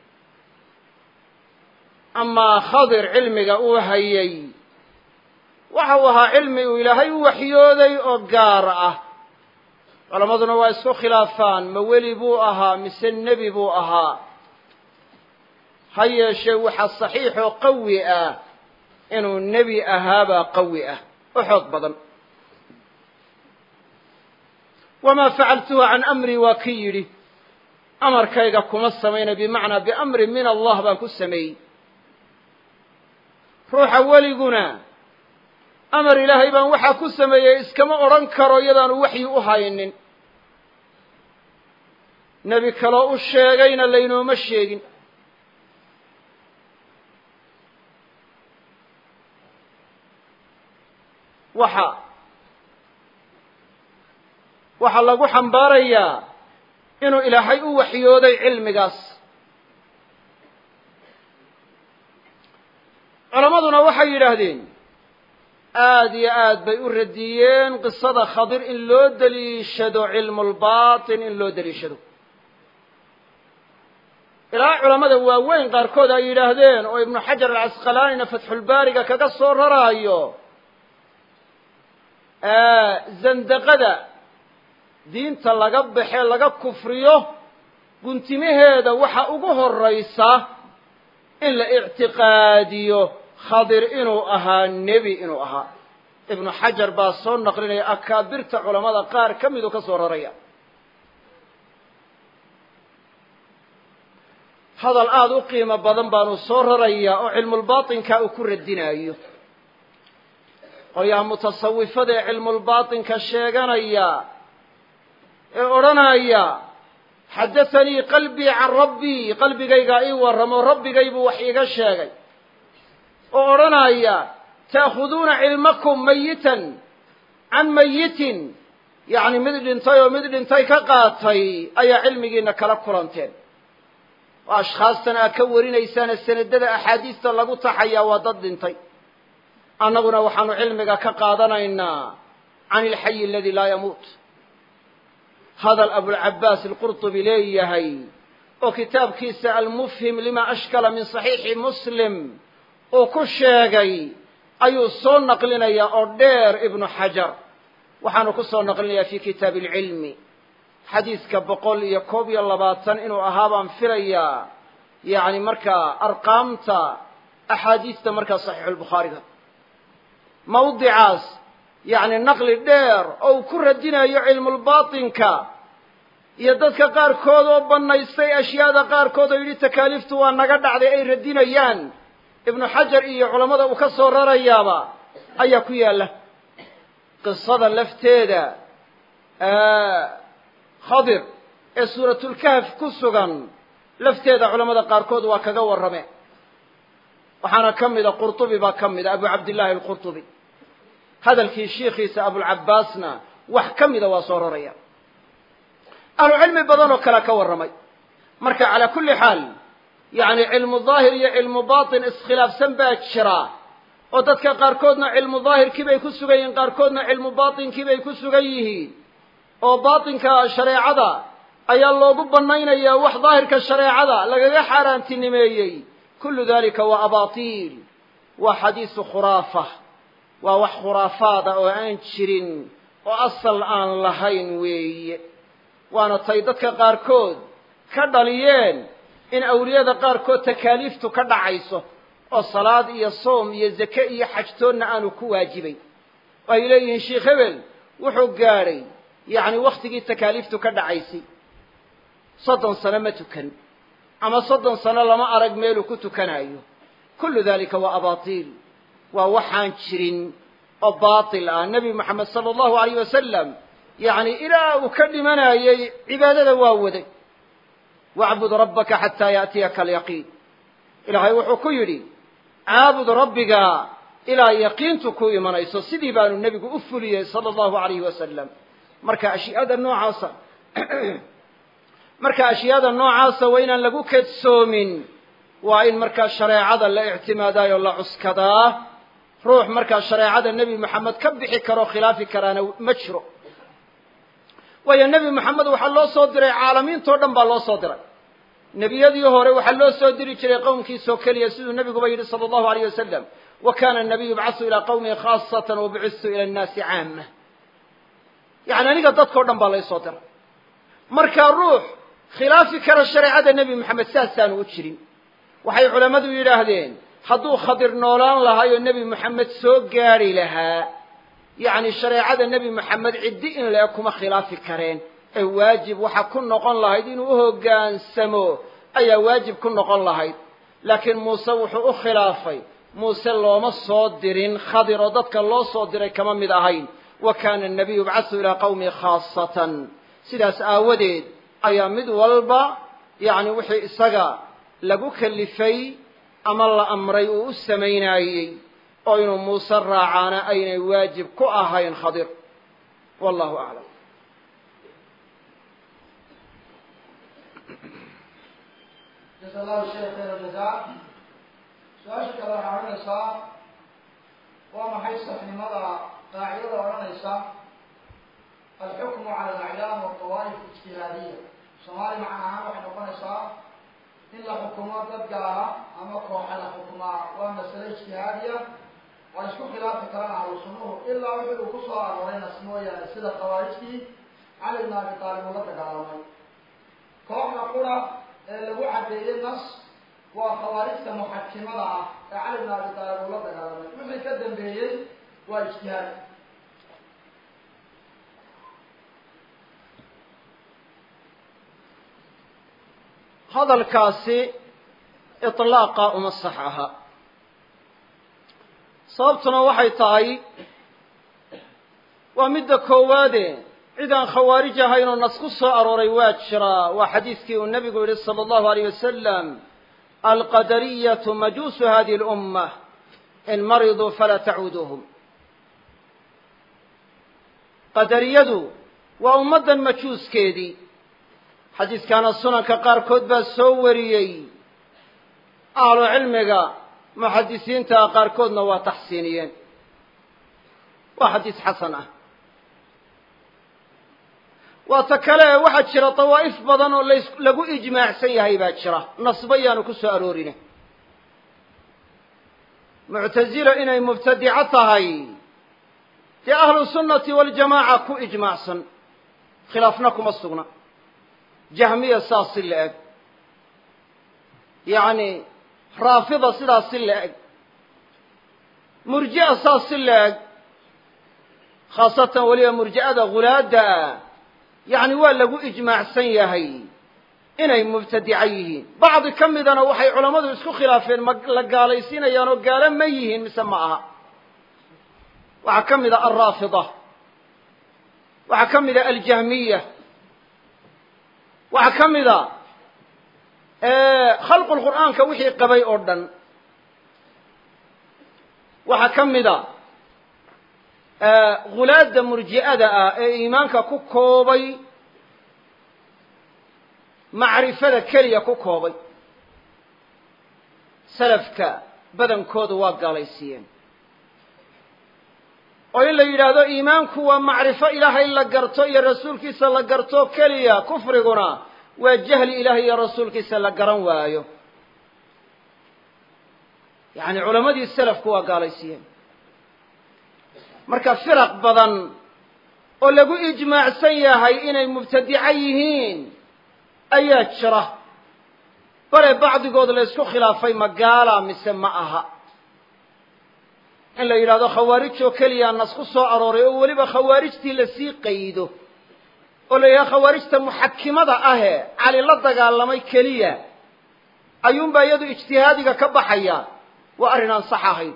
amaa khadir cilmiga uu hayay waxa uu ahaa cilmi uu ilaahay u waxyooday oo gaar ah culammaduna waa isku khilaafaan ma weli buu ahaa mise nebi buu ahaa ha yeeshee waxa saxiixoo qawi ah inuu nebi ahaabaa qawi ah oo xoog badan wamaa facaltuhu can amrii waa ki yidhi amarkayga kuma samayna bimacnaa biamri min allah baan ku sameeyey ruuxa weliguna amar ilaahay baan waxaa ku sameeyey iskama odhan karo iyadaanu waxyi u haynin nebi kaloo u sheegayna laynooma sheegin waxa waxaa lagu xambaarayaa inuu ilaahay u waxyooday cilmigaas culammaduna waxay yidhaahdeen aada iyo aad bay u radiyeen qisada khadir in loo deliishado cilmulbaatin in loo deliishado ilaa culammada waaweyn qaarkood ay yidhaahdeen oo ibnu xajar alcasqalaanina fatxulbaariga kaga soo raraayo zandaqada diinta laga baxe laga kufriyo guntimaheeda waxa ugu horraysa in la ictiqaadiyo khadir inuu ahaa nebi inuu ahaa ibnu xajar baa soo naqlinaya akaabirta culammada qaar ka miduu ka soo raraya hadal aada u qiimo badan baanu soo rarayaa oo cilmulbaatinka uu ku radinaayo qolyaha mutasawifada ee cilmulbaatinka sheeganaya ee odhanaya xaddathanii qalbii can rabbii qalbigaygaa ii warramo rabbigay buu wax iiga sheegay oo odhanaya ta'khuduuna cilmakum mayitan can mayitin yacni mid dhintay oo mid dhintay ka qaatay ayaa cilmigiina kala kulanteen oo ashkhaastan aad ka warinaysaane sanadada axaadiista lagu taxayaa waa dad dhintay annaguna waxaanu cilmiga ka qaadanaynaa can ilxayi aladi laa yamuut hadal abulcabaas alqurtubi leeyahay oo kitaabkiisa almufhim lima ashkala min saxiixi muslim uu ku sheegay ayuu soo naqlinayaa oo dheer ibnu xajar waxaanu ku soo naqlinayaa fi kitaabi alcilmi xadiiska boqol iyo koob iyo labaatan inuu ahaa baan filayaa yacni markaa arqaamta axaadiista markaa saxiixulbukhaariga mawdicaas yacni naqli dheer oo uu ku radinayo cilmulbaatinka iyo dadka qaarkood oo bannaystay ashyaada qaarkood oo yidhi takaaliiftu waa naga dhacday ay radinayaan ibnu xajar iyo culammada uu ka soo rarayaaba ayaa ku yaalla qisada lafteeda khadir ee suuratulkahf ku sugan lafteeda culamada qaarkood waa kaga warrame waxaana ka mida qurtubi baa ka mida abu cabdillahi alqurtubi hadalkii shiikhiisa abulcabaasna wax ka mida waa soo raraya ahlu cilmi badan oo kale ka warramay marka calaa kulli xaal yacni cilmu daahir iyo cilmu batin iskhilaafsan baa jira oo dadka qaarkoodna cilmu daahirkii bay ku sugan yihiin qaarkoodna cilmu batinkii bay ku sugan yihiin oo batinka shareecada ayaa loogu bannaynayaa wax daahirka shareecada lagaga xaaraantinimeeyey kullu dalika waa abaatiil waa xadiisu khuraafa waa wax khuraafaada oo aan jirin oo asal aan lahayn weeye waana tay dadka qaarkood ka dhaliyeen in awliyada qaarkood takaaliiftu ka dhacayso oo salaad iyo soom iyo zake iyo xajtoonna aanu ku waajibayn oo ay leeyihiin sheikh hebel wuxuu gaadhay yacni wakhtigii takaaliiftu ka dhacaysay soddon sano ma tukan ama soddon sano lama arag meeluu ku tukanayo kullu dalika waa abaatiil waa waxaan jirin oo baatil ah nebi moxamed sala allahu alayh wasalam yacni ilaa uu ka dhimanayay cibaadada waa waday wacbud rabbaka xataa yaatiyaka alyaqiin ilaahay wuxuu ku yidhi caabud rabbiga ilaa yaqiintu ku imanayso sidii baanu nebigu u fuliyey sala allahu alayhi wasalam marka ashyaada noocaasa marka ashyaada noocaasa waa inaan lagu kedsoomin waa in markaa shareecada la ictimaadayo la cuskadaa ruux markaa shareecada nebi moxamed ka bixi karoo khilaafi karaana ma jiro waayo nebi moxamed waxaa loo soo diray caalamiintao dhan baa loo soo diray nebiyadii hore waxaa loo soo diri jiray qowmkiisoo keliya siduu nebiguba yidhi sala allahu alayh wasalam wa kana anabiyu yubcasu ilaa qawmihi khaasatan wabucistu ila annaasi caama yacni aniga dadkao dhan baa laysoo diray marka ruux khilaafi kara shareecada nebi moxamed saasaanu u jirin waxay culammadu yidhaahdeen hadduu khadir noolaan lahay oo nebi moxamed soo gaadhi lahaa yacni shareecada nebi moxamed ciddi in le-eg kuma khilaafi kareen ee waajib waxa ku noqon lahayd inuu u hoggaansamo ayaa waajib ku noqon lahayd laakiin muuse wuxuu u khilaafay muuse looma soo dirin khadir oo dadka loo soo diray kama mid ahayn wa kana anabiyu yubcasu ilaa qawmihi khaasatan sidaas aawadeed ayaa mid walba yacni wixii isaga lagu kalifay ama la amray uu u samaynaayey oo inuu muuse raacaana aynay waajib ku ahayn khadir wallahu aclam jasa allahu sheekh khayr aljazaa su-aasha kale waxaa odhanaysaa waa maxay saxnimada qaacidada odhanaysa alxukmu cala alacyaam waltawaa'if ijtihaadiya soomaali macna ahaan waxay noqonaysaa in la xukumo dad gaara ama kooxa la xukumaa waa masale ijtihaadiya waa isku khilaafi karaan ahlu sunnuhu ilaa wixii uu ku soo arooray nas mooyaane sida khawaarijtii cali bn abi taalib uu la dagaalamay kooxda qura ee lagu caddeeyey nas waa khawaarijta muxakimada ah ee cali bn abi taalib uu la dagaalamay wixii ka dambeeyey waa ijtihaad hadalkaasi iطlaaqa uma sax aha sababtuna waxay tahay waa midda koowaade cid aan khawaarij ahayn oo nas ku soo arooray waa jiraa waa xadiiskii uu nebigu yihi salى اllahu aleyh wasalam alqadariyatu majuusu hadihi اlummة in mariduu falaa tacuuduuhum qadariyadu waa ummaddan majuuskeedii xadiiskaana sunanka qaarkood baa soo wariyey ahlu cilmiga muxadisiinta qaarkoodna waa taxsiiniyeen waa xadiis xasan ah waa ta kale waxaa jira dawaa'if badan oo las lagu ijmaacsan yahay baa jira nasba yaanu ku soo aroorine muctazilo inay mubtadico tahay dee ahlu sunnati waljamaaca ku ijmaacsan khilaafna kuma sugna jahmiya saas si la eg yacni raafida sidaas si la eg murji'a saas si la eg khaasatan weliba murji'ada hulaadda ah yacni waa lagu ijmaacsan yahay inay mubtadico yihiin bacdi ka midana waxay culammadu isku khilaafeen ma la gaalaysiinayaan oo gaalo ma yihiin mise ma aha waxaa ka mid a alraafida waxaa ka mid a aljahmiya waxaa ka mid a khalqu lqur'aanka wixii qabay oo dhan waxaa ka mid a hulaadda murji'ada ah ee iimaanka ku koobay macrifada keliya ku koobay salafka badankooda waa gaalaysiiyeen oo in la yidhaahdo iimaanku waa macrifo ilaahay la garto iyo rasuulkiisa la garto keliya kufriguna waa jahli ilaahay iyo rasuulkiisa la garan waayo yacni culammadii salafku waa gaalaysiiyeen marka firaq badan oo lagu ijmaacsan yahay inay mubtadico yihiin ayaa jira bale bacdigood la ysku khilaafay ma gaala mise ma aha in la yidhahdo khawaarij oo keliya nas ku soo arooray oo weliba khawaarijtii lasii qaydo oo la yidhahdo khawaarijta muxakimada ahe cali la dagaalamay keliya ayuunbaa iyadu ijtihaadiga ka baxaya waa arrin aan sax ahayn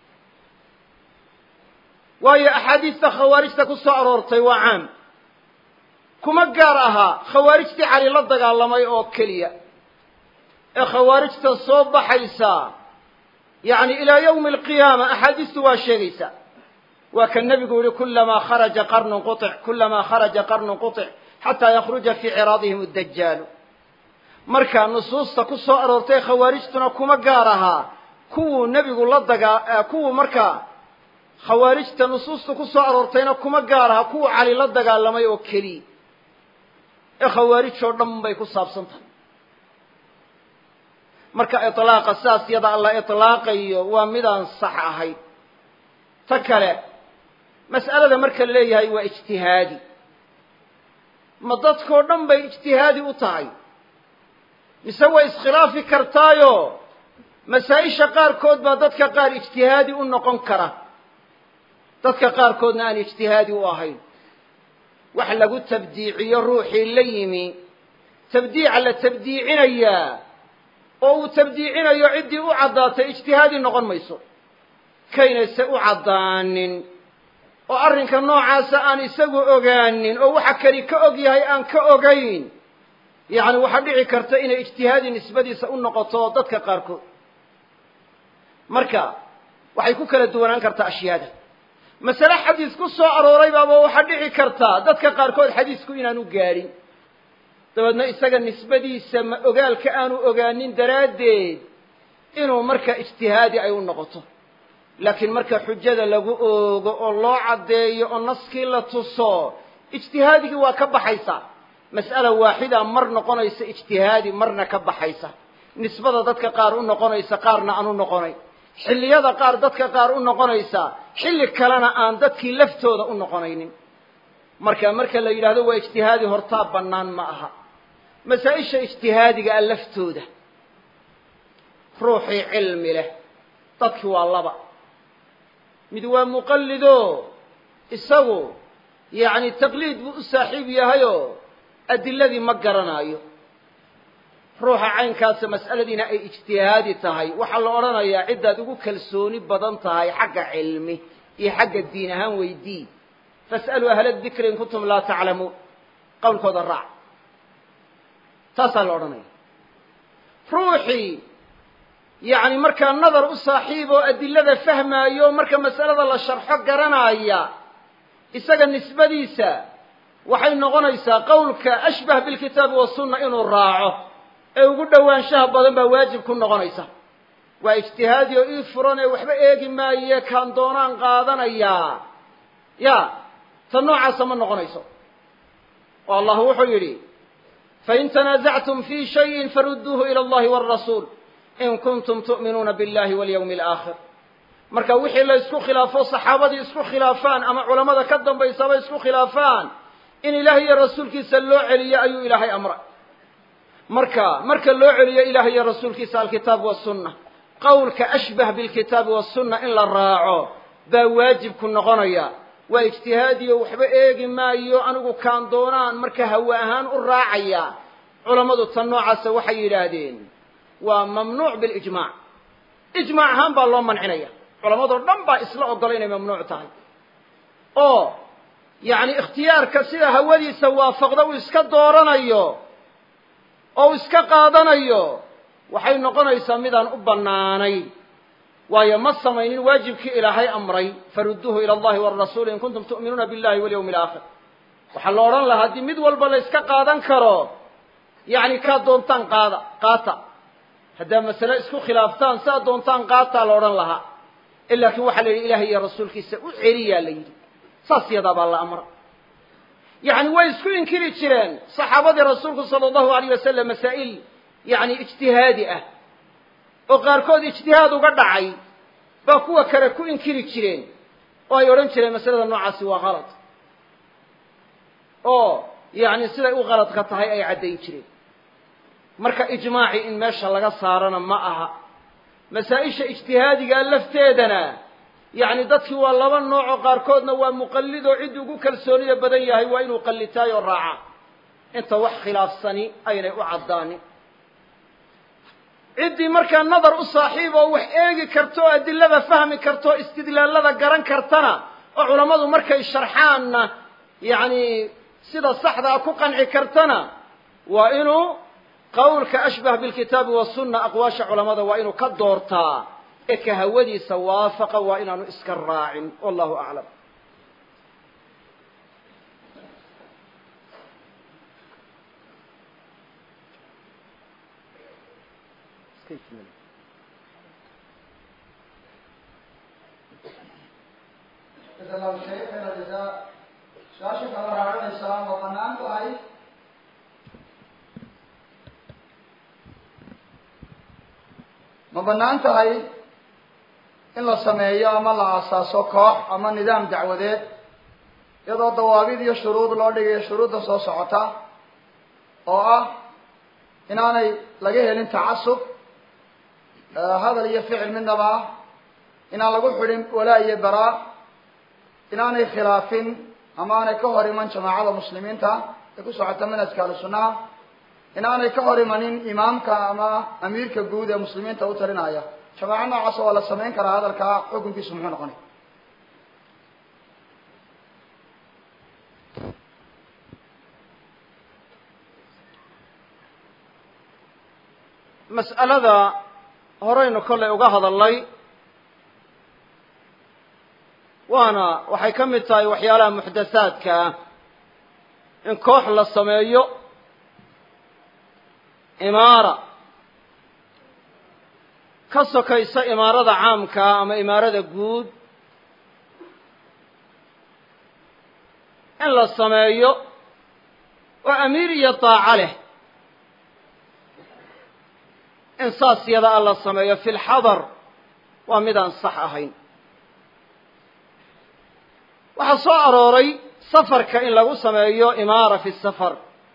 waayo axaadiista khawaarijta ku soo aroortay waa caam kuma gaar ahaa khawaarijtii cali la dagaalamay oo keliya ee khawaarijta soo baxaysa yacni ilaa yawmi alqiyaama axaadiistu waa sheegaysaa waa ka nebigu yihi kulamaa kharaja qarnun qutic kulamaa kharaja qarnun qutic xataa yakhruja fii ciraadihim addajaalu marka nusuusta ku soo aroortay khawaarijtuna kuma gaar ahaa kuwuu nebigu la dagaa kuwuu markaa khawaarijta nusuusta ku soo aroortayna kuma gaar aha kuwuu cali la dagaalamay oo keliya ee khawaarij oo dhan bay ku saabsan tahay marka iطlaaqa saas yada alla iطlaaqayo waa midaan sax ahayn ta kale mas'alada marka la leeyahay waa ijtihaadi ma dadkoo dhan bay ijtihaadi u tahay mise way iskhilaafi kartaayo masaa-isha qaarkood baa dadka qaar ijtihaadi u noqon kara dadka qaarkoodna aan ijtihaadi u ahayn wax lagu tabdiiciyo ruuxii la yimi tabdiica la tabdiicinayaa oo uu tabdiicinayo ciddii u caddaatay ijtihaadi noqon mayso kaynayse u caddaanin oo arrinka noocaasa aan isagu ogaanin oo waxa keli ka og yahay aan ka ogayn yacni waxaa dhici karta inay ijtihaadi nisbadiisa u noqoto dadka qaarkood marka waxay ku kala duwanaan kartaa ashyaada masale xadiis ku soo arooray baaba waxaa dhici kartaa dadka qaarkood xadiisku inaanu gaadhin dabeedna isaga nisbadiisa ma ogaalka aanu ogaanin daraaddeed inuu marka ijtihaadi ay u noqoto laakiin marka xujada lagu oogo oo loo caddeeyo oo naskii la tuso ijtihaadigii waa ka baxaysa mas'ala waaxida mar noqonaysa ijtihaadi marna ka baxaysa nisbada dadka qaar u noqonaysa qaarna aan u noqonayn xilliyada qaar dadka qaar u noqonaysa xilli kalena aan dadkii laftooda u noqonaynin marka marka la yidhahdo waa ijtihaadi hortaa bannaan ma aha masaa-isha ijtihaadiga a laftooda ruuxii cilmi leh dadki waa laba mid waa muqallido isagu yacni taqliid buu u saaxiib yahayoo adiladii ma garanaayo ruuxa caynkaasa mas'aladiina ay ijtihaadi tahay waxaa la odhanayaa ciddaad ugu kalsooni badan tahay xagga cilmi iyo xagga diin ahaan weydii fas'aluu ahla dikri in kuntum laa taclamuun qowlkooda raac taasaa la odhanaya ruuxii yacni markaa nadar u saaxiib oo adilada fahmaayo marka mas'alada la sharxo garanaya isaga nisbadiisa waxay noqonaysaa qowlka ashbah bilkitaabi wasunna inuu raaco ee ugu dhowaanshaha badan baa waajib ku noqonaysa waa ijtihaadi oo ii furan ee waxba eegi maaye kaan doonaan qaadanayaa ya ta noocaasa ma noqonayso oo allah wuxuu yidhi fain tanaasactum fi shayin farudduuhu ila allahi wاrasuul in kuntum tu'minuuna biاllahi walyawmi alaakhir marka wixii la isku khilaafo saxaabadii isku khilaafaan ama culammada ka dambaysaba isku khilaafaan in ilaahay iyo rasuulkiisa loo celiyo ayuu ilaahay amray marka marka loo celiyo ilahay iyo rasuulkiisa alkitaab wasunna qowlka ashbah bilkitaabi wasunna in la raaco baa waajib ku noqonaya waa ijtihaadiyo waxba eegi maayo anigu kaan doonaan marka hawe ahaan u raacaya culammadu tan noocaasa waxay yidhaahdeen waa mamnuuc bilijmaac ijmaac ahaan baa loo mancinaya culammadoo dhan baa isla ogola inay mamnuuc tahay oo yacni ikhtiyaarka sida hawadiisa waafaqda uu iska dooranayo oo uu iska qaadanayo waxay noqonaysaa midaan u bannaanayn waayo ma samaynin waajibkii ilaahay amray farudduuhu ila allahi warasuuli in kuntum tu'minuuna billahi walyawmi alaakhir waxaa la odhan lahaa haddii mid walba la yska qaadan karo yacni kaa doontaan qaada qaata haddaa masale isku khilaaftaan saa doontaan qaataa la odhan lahaa laakiin waxaa la yidhi ilahay iyo rasuulkiisa u celiyaa la yidhi saas yadaa baa la amra yacni way isku inkiri jireen saxaabadii rasuulku sala allahu alayh wasalam masaa'il yacni ijtihaadi ah oo qaarkood ijtihaad uga dhacay baa kuwa kale ku inkiri jireen oo ay odhan jireen masalada noocaasi waa kalad oo yacni siday u qaladka tahay ay caddayn jireen marka ijmaaci in meesha laga saarana ma aha masaa-isha ijtihaadigaa lafteedana yacni dadkii waa laba noocoo qaarkoodna waa muqallid oo ciddii ugu kalsoonida badan yahay waa inuu qallitaay oo raaca inta wax khilaafsani aynay u caddaanin ciddii markaa nadar u saaxiib oo wax eegi karto oo adilada fahmi karto o istidlaallada garan kartana oo culammadu markay sharxaanna yacni sida saxdaa ku qanci kartana waa inuu qowlka ashbah bilkitaabi wasunna aqwaasha culammada waa inuu ka doortaa ee ka hawadiisa waafaqa waa inaanu iska raacin wallahu aclam jasa allahu shay khayra jazaa su-aasha kala raacinaysaa ma banaan tahay ma banaan tahay in la sameeyo ama la aasaaso koox ama nidaam dacwadeed iyadoo dawaabid iyo shuruud loo dhigayo shuruudda soo socota oo ah inaanay laga helin tacasub hadal iyo ficil midnaba ah inaan lagu xidhin walaa iyo baraa inaanay khilaafin ama aanay ka hor iman jamaacada muslimiinta ee ku socota manhajka ahlu sunnaha inaanay ka hor imanin imaamka ama amiirka guud ee muslimiinta u talinaya jamaaco noocaas waa la samayn karaa hadalkaa xukunkiisu muxuu noqonay mas'alada horeynu kollay uga hadalnay waana waxay ka mid tahay waxyaalaha muxdathaadka ah in koox la sameeyo imaara ka sokaysa imaarada caamkaa ama imaarada guud in la sameeyo oo amiir iyo daaco leh in saas yada a la sameeyo fi lxadar waa midaan sax ahayn waxaa soo arooray safarka in lagu sameeyo imaara fi safar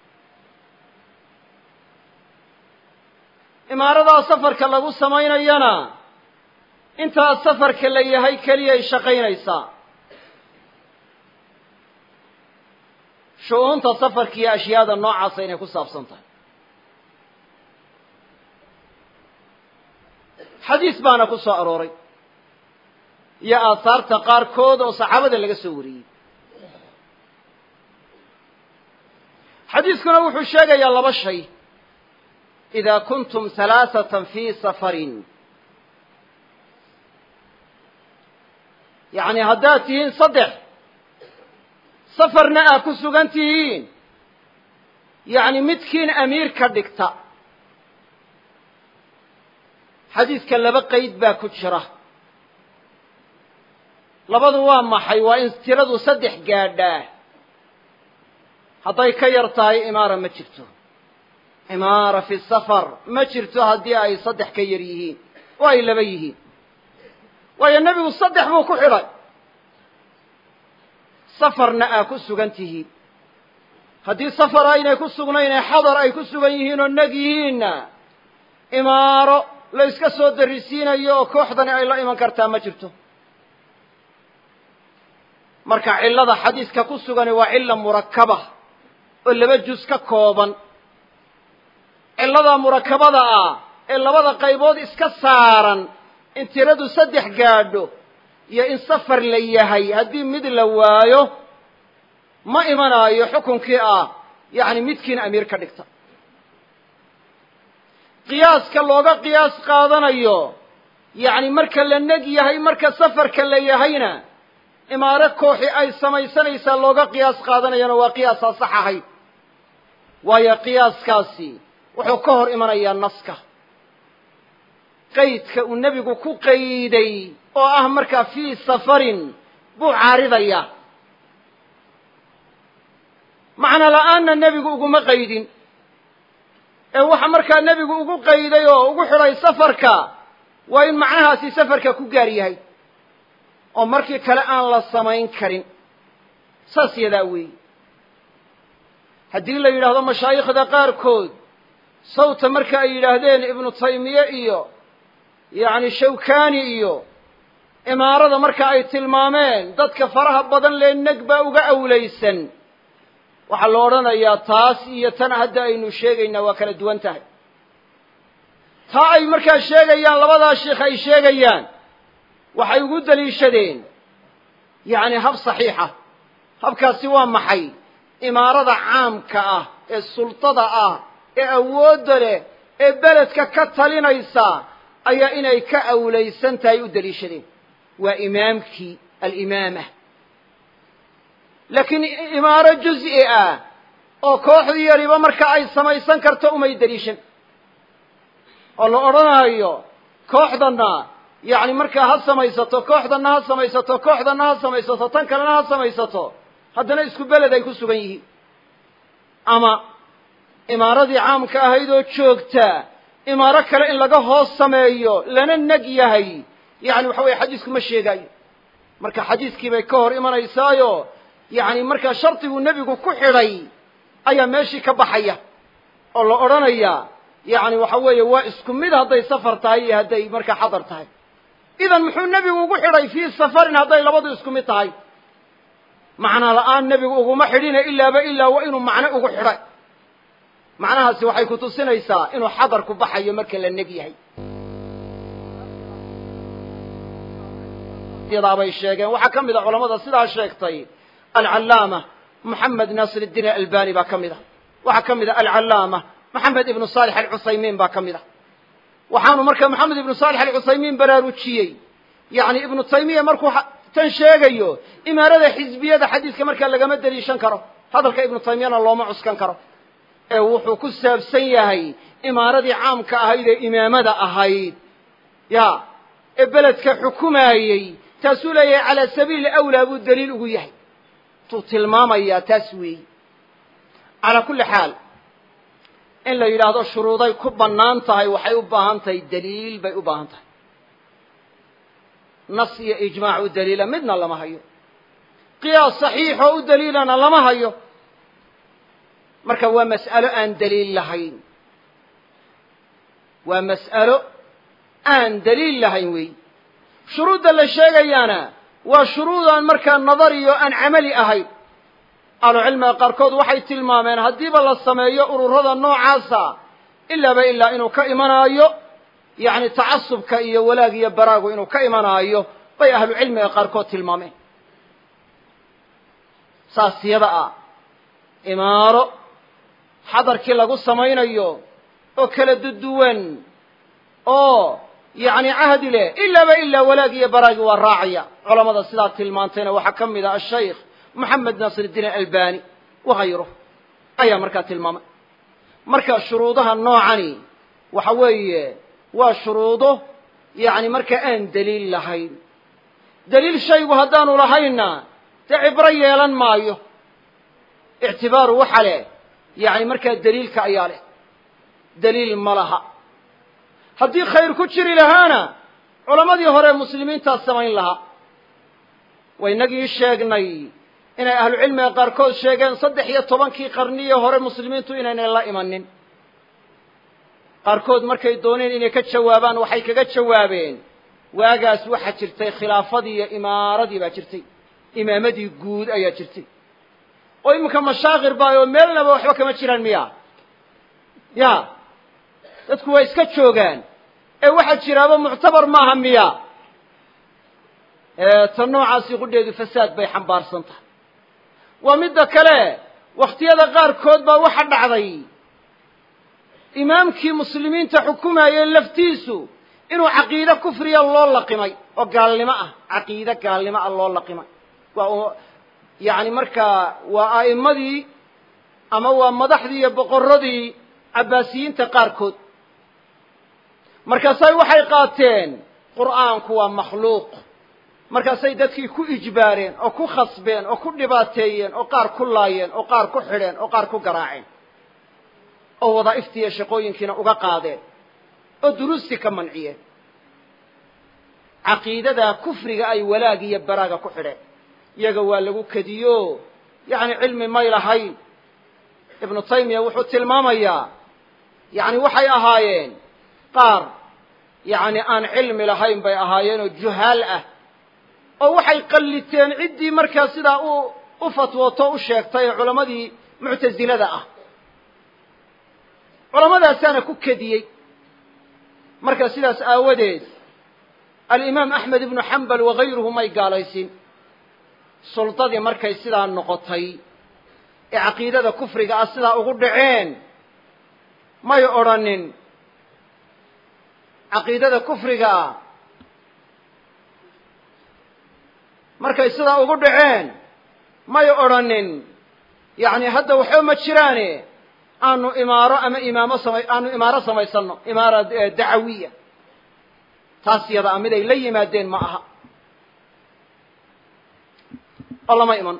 imaaradaa safarka lagu samaynayana intaa safarka la yahay keliyay shaqaynaysaa shu-uunta safarka iyo ashyaada noocaasa inay ku saabsan tahay xadiis baana ku soo arooray iyo aahaarta qaarkood oo saxaabada laga soo wariyey xadiiskuna wuxuu sheegayaa laba shay ida kuntum halaaثatan fi safarin yacni haddaad tihiin saddex safarna aad ku sugan tihiin yacni midkiin amiir ka dhigta xadiiska laba qeyd baa ku jira labadu waa maxay waa in tiradu saddex gaadhaa hadday ka yar tahay imaara ma jirto imaara fi safar ma jirto haddii ay saddex ka yar yihiin oo ay laba yihiin waayo nebigu saddex buu ku xidhay safarna aa ku sugan tihiin haddii safar aynay ku sugnayn ee xadar ay ku sugan yihiin oo neg yihiinna imaaro la iska soo darisiinayo oo kooxdani ay la iman kartaa ma jirto marka cillada xadiiska ku sugani waa cilla murakaba oo laba juz ka kooban cillada murakabada ah ee labada qaybood iska saaran in tiradu saddex gaadho iyo in safar la yahay haddii mid la waayo ma imanaayo xukunkii ah yacni midkiin amiir ka dhigta qiyaaska looga qiyaas qaadanayo yacni marka la neg yahay marka safarka la yahayna imaaro kooxi ay samaysanaysaa looga qiyaas qaadanayana waa qiyaasaan sax ahayd waayo qiyaaskaasi wuxuu ka hor imanayaa naska qaydka uu nebigu ku qayday oo ah markaa fii safarin buu caaridaya macno la-aanna nebigu uguma qaydin ee waxa markaa nebigu ugu qayday oo ugu xidhay safarka waa in macnahaasi safarka ku gaar yahay oo markii kale aan la samayn karin saas yadaa weeyi haddii la yidhaahdo mashaayikhda qaarkood sawta marka ay yidhaahdeen ibnu taymiye iyo yacni shawkani iyo imaarada marka ay tilmaameen dadka faraha badan lee neg baa uga awlaysan waxaa la odhanayaa taas iyo tan hadda aynu sheegaynaa waa kala duwan tahay taa ay markaa sheegayaan labadaa sheikh ay sheegayaan waxay ugu daliishadeen yacni hab saxiixa habkaasi waa maxay imaarada caamka ah ee sultada ah ee awoodda leh ee beledka ka talinaysa ayaa inay ka awlaysan tahay u daliishadeen waa imaamkii alimaama laakiin imaaro juz'i ah oo kooxdii yariba marka ay samaysan karto umay daliishan oo la odhanaayo kooxdanna yacni markaa ha samaysato kooxdanna ha samaysato kooxdanna ha samaysato tan kalena ha samaysato haddana isku beled ay ku sugan yihiin ama imaaradii caamka ahayd oo joogta imaaro kale in laga hoos sameeyo lana neg yahay yani waxa weye xadiisku ma sheegaayo marka xadiiskii bay ka hor imanaysaayo yani markaa shardiguu nebigu ku xidhay ayaa meeshii ka baxaya oo la odhanayaa yani waxa weeye waa isku mid hadday safar tahay iyo hadday markaa xadar tahay idan muxuu nebigu ugu xidhay fii safarin hadday labadu isku mid tahay macna la-aan nebigu uguma xidhina ilaaba ilaa waa inuu macno ugu xidhay macnahaasi waxay ku tusinaysaa inuu xadar ku baxayo marka la neg yahay yadaabay sheegeen waxaa ka mid a culamada sidaa sheegtay alcallaama moxamed naasir iddiin albani baa ka mid a waxaa ka mid a alcallaama moxamed ibnu saalix alcusaymiin baa ka mid a waxaanu marka moxamed ibnu saalix alcusaymiin baraarujiyey yani ibnu taymiya markuu tan sheegayo imaarada xisbiyada xadiiska markaa lagama deliishan karo hadalka ibnu taymiyana looma cuskan karo ee wuxuu ku saabsan yahay imaaradii caamka ahayd ee imaamada ahayd ya ee beledka xukumaayey taasuu leeyahay calaa sabiili awlaa buu daliil ugu yahay tuu tilmaamayaa taas weeyi calaa kulli xaal in la yidhaahdo shuruuday ku bannaan tahay waxay u baahan tahay daliil bay u baahan tahay nas iyo ijmaac u daliila midna lama hayo qiyaas saxiixoo u daliilana lama hayo marka waa mas'alo aan daliil lahayn waa mas'alo aan daliil lahayn weey shuruudda la sheegayaana waa shuruudaan markaa nadariyo aan camali ahayn ahlucilmiga qaarkood waxay tilmaameen haddiiba la sameeyo ururada noocaasa ilaaba ilaa inuu ka imanaayo yacni tacasubka iyo walaag iyo baraagu inuu ka imanaayo bay ahlucilmiga qaarkood tilmaameen saas yada ah imaaro xadarkii lagu samaynayo oo kala duduwan oo yacni cahdi leh ilaaba ilaa walaag iyo baraagi waa raacaya culamada sidaa tilmaantayna waxaa ka mid ah ashaykh moxamed naasir iddiin albani wahayruh ayaa markaa tilmaamay marka shuruudaha noocani waxa weeye waa shuruudo yacni markaa aan daliil lahayn daliil shaygu haddaanu lahaynna dee cibro yeelan maayo ictibaaru waxa leh yacni markaa daliilka ayaa leh daliil ma laha haddii khayr ku jiri lahaana culammadii hore muslimiintaa samayn lahaa waynagii sheegnay inay ahlucilmiga qaarkood sheegeen saddex iyo tobankii qarniyii hore muslimiintu inaynay la imanin qaarkood markay dooneen inay ka jawaabaan waxay kaga jawaabeen waagaas waxaa jirtay khilaafadii iyo imaaradii baa jirtay imaamadii guud ayaa jirtay oo iminka mashaakir baa oo meelnaba waxba kama jiraan miya ya dadku waa iska joogaan ee waxaa jiraaba muctabar maaha miya ta noocaasi qudheedu fasaad bay xambaarsan tahay waa midda kale wakhtiyada qaarkood baa waxa dhacday imaamkii muslimiinta xukumayey laftiisu inuu caqiide kufriya loo laqimay oo gaalnimo ah caqiide gaalnimo ah loo laqimay waa yacni markaa waa a'immadii ama waa madaxdii iyo boqorradii cabbaasiyiinta qaarkood markaasay waxay qaateen qur'aanku waa makhluuq markaasay dadkii ku ijbaareen oo ku khasbeen oo ku dhibaateeyeen oo qaar ku laayeen oo qaar ku xidheen oo qaar ku garaaceen oo wadaa'iftiiyo shaqooyinkiina uga qaadeen oo duruustii ka manciyeen caqiidadaa kufriga ay walaag iyo baraaga ku xidheen iyaga waa lagu kediyo yacni cilmi may lahayn ibnu taymiya wuxuu tilmaamayaa yacni waxay ahaayeen qaar yacni aan cilmi lahayn bay ahaayeen oo juhaal ah oo waxay qalliteen ciddii markaa sidaa u u fatwooto u sheegtay ee culammadii muctasilada ah culamadaasaana ku kediyey marka sidaas aawadeed alimaam axmed ibnu xambal wagayruhu may gaalaysin suldadii markay sidaa noqotay ee caqiidada kufriga ah sidaa ugu dhaceen may odrhanin caqiidada kufriga ah markay sidaa ugu dhaceen may odrhanin yacni hadda waxba ma jiraane aanu imaaro ama imaamo sama aanu imaaro samaysanno imaara dacawiya taas yada a mid ay la yimaadeen ma aha oo lama iman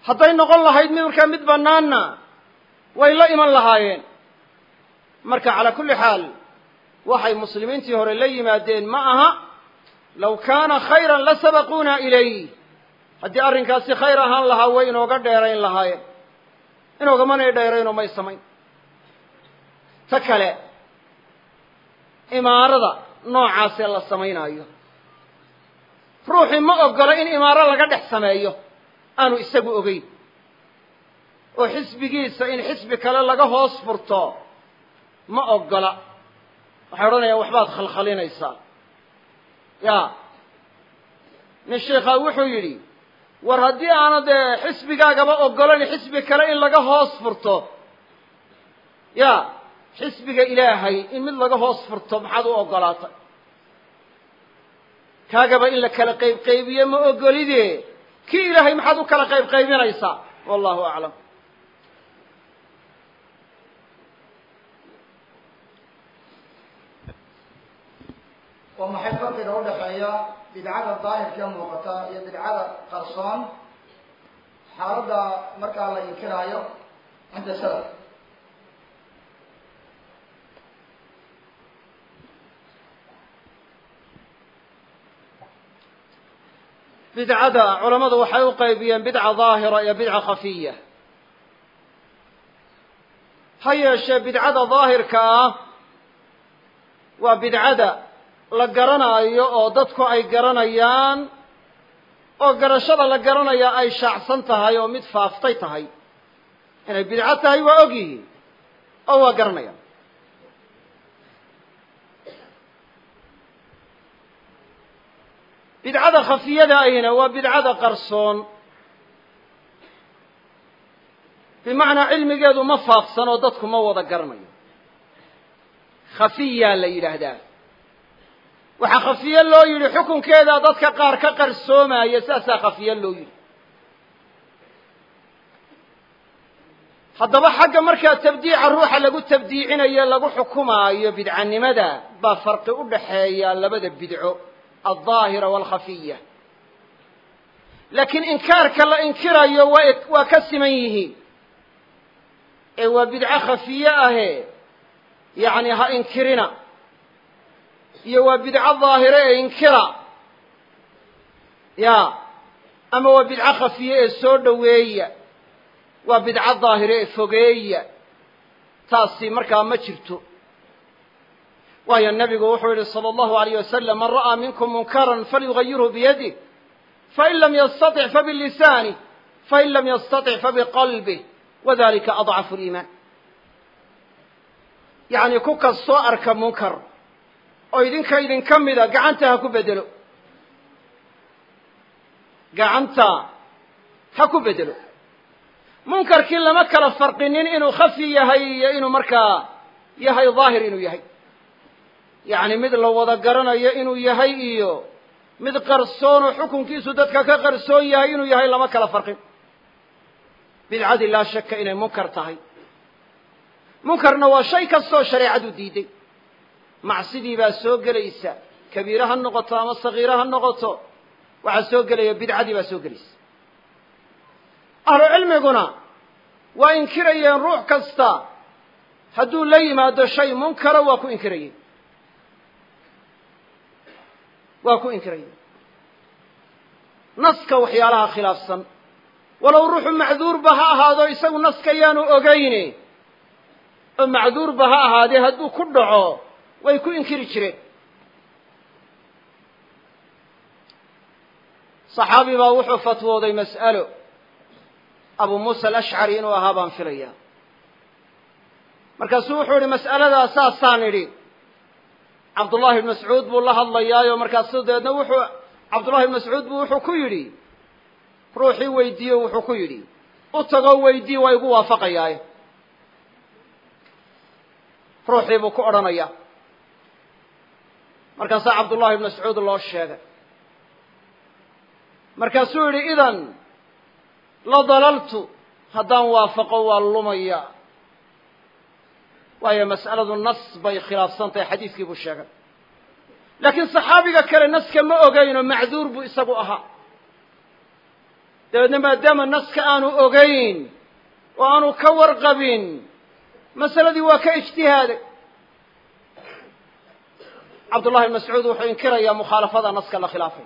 hadday noqon lahayd mid markaa mid bannaanna way la iman lahaayeen marka calaa kulli xaal waxay muslimiintii hore la yimaadeen ma aha low kaana khayran la sabaquuna ilayh haddii arrinkaasi khayr ahaan lahaa way inooga dheerayn lahaayeen inoogamanay dheeraynoo may samayn ta kale imaarada noocaasee la samaynaayo ruuxii ma oggola in imaaro laga dhex sameeyo aanu isagu ogeyn oo xisbigiisa in xisbi kale laga hoos furto ma oggola waxay odhanayaan waxbaad khalkhalinaysaa ya nin sheikhaa wuxuu yidhi war haddii aana dee xisbigaagaba oggolan xisbi kale in laga hoos furto ya xisbiga ilaahay in mid laga hoos furto maxaad u oggolaatay kaagaba in la kala qayb qaybiye ma ogolide kii ilaahay maxaad u kala qayb qaybinaysaa wallahu aclam waa maxay farqiga udhaxeeya bidcada daahirka muuqata iyo bidcada qarsoon xaaladda markaa la inkiraayo cinda salaf bidcada culammadu waxay u qaybiyeen bidca daahira iyo bidca khafiya ha yeeshee bidcada daahirka ah waa bidcada la garanaayo oo dadku ay garanayaan oo garashada la garanaya ay shaacsan tahay oo mid faaftay tahay inay bidco tahay waa og yihiin oo waa garanayaan bidcada khafiyada ahina waa bidcada qarsoon bimacnaa cilmigeedu ma faafsan oo dadku ma wada garanayo khafiyaa la yidhaahdaa waxaa khafiye loo yidhi xukunkeedaa dadka qaar ka qarsoomaya saasaa khafiye loo yidhi haddaba xagga markaa tabdiica ruuxa lagu tabdiicinayo lagu xukumaayo bidcanimada baa farqi u dhaxeeya labada bidco aldaahira walkhafiya laakiin inkaarka la inkirayo waa waa ka siman yihiin ee waa bidco khafiye ahe yacni ha inkirina iyo waa bidco daahire ee inkira ya ama waa bidco khafiye ee soo dhoweeya waa bidco daahire ee fogeeya taasi markaa ma jirto waayo nabigu wuxuu yihi salى اllahu alayh wasalam man ra'aa minkum munkaran falyugayirhu biyadih fain lam yastaطic fabilisanih fain lam yastaطic fabiqalbih wadalika adcafu liimaan yacni ku kastoo arka munkar oo idinka idinka mida gacanta ha ku bedelo gacanta ha ku bedelo munkarkii lama kala farqinin inuu khafi yahay iyo inuu markaa yahay daahir inuu yahay yacni mid la wada garanayo inuu yahay iyo mid qarsoonoo xukunkiisu dadka ka qarsoon yahay inuu yahay lama kala farqin bidcadii laa shaka inay munkar tahay munkarna waa shay kastoo shareecadu diiday macsidii baa soo gelaysa kabiire ha noqoto ama sagiire ha noqoto waxaa soo gelaya bidcadii baa soo gelaysa ahlu cilmiguna waa inkirayeen ruux kasta hadduu la yimaado shay munkara waa ku inkirayeen waa ku inkirayeen naska waxyaalaha khilaafsan walow ruuxu macduurba ha ahaado isagu naska yaanu ogayne oo macduurba ha ahaadee hadduu ku dhaco way ku inkiri jireen saxaabi baa wuxuu fatwooday mas'alo abu muusa alashcari inuu ahaa baan filaya markaasuu wuxuu yihi mas'aladaa saasaan idhi cabdullahi ibn mascuud buu la hadlayaayo markaasu dabeedna wuxuu cabdullahi ibn mascuud buu wuxuu ku yidhi ruuxii weydiiyo wuxuu ku yidhi u tagoo weydii waa igu waafaqayaaye ruuxii buu ku odhanaya markaasaa cabdullahi ibn mascuud loo sheegay markaasuu yidhi idan la dalaltu haddaan waafaqo waa lumaya waayo mas'aladu nas bay khilaafsan tahay xadiiskii buu sheegay laakiin saxaabiga kale naska ma ogeynoo macduur buu isagu ahaa dabeedna maadaama naska aanu ogayn oo aanu ka warqabin masaladii waa ka ijtihaaday cabdullahi ibn mascuud wuxuu inkirayaa mukhaalafada naska la khilaafay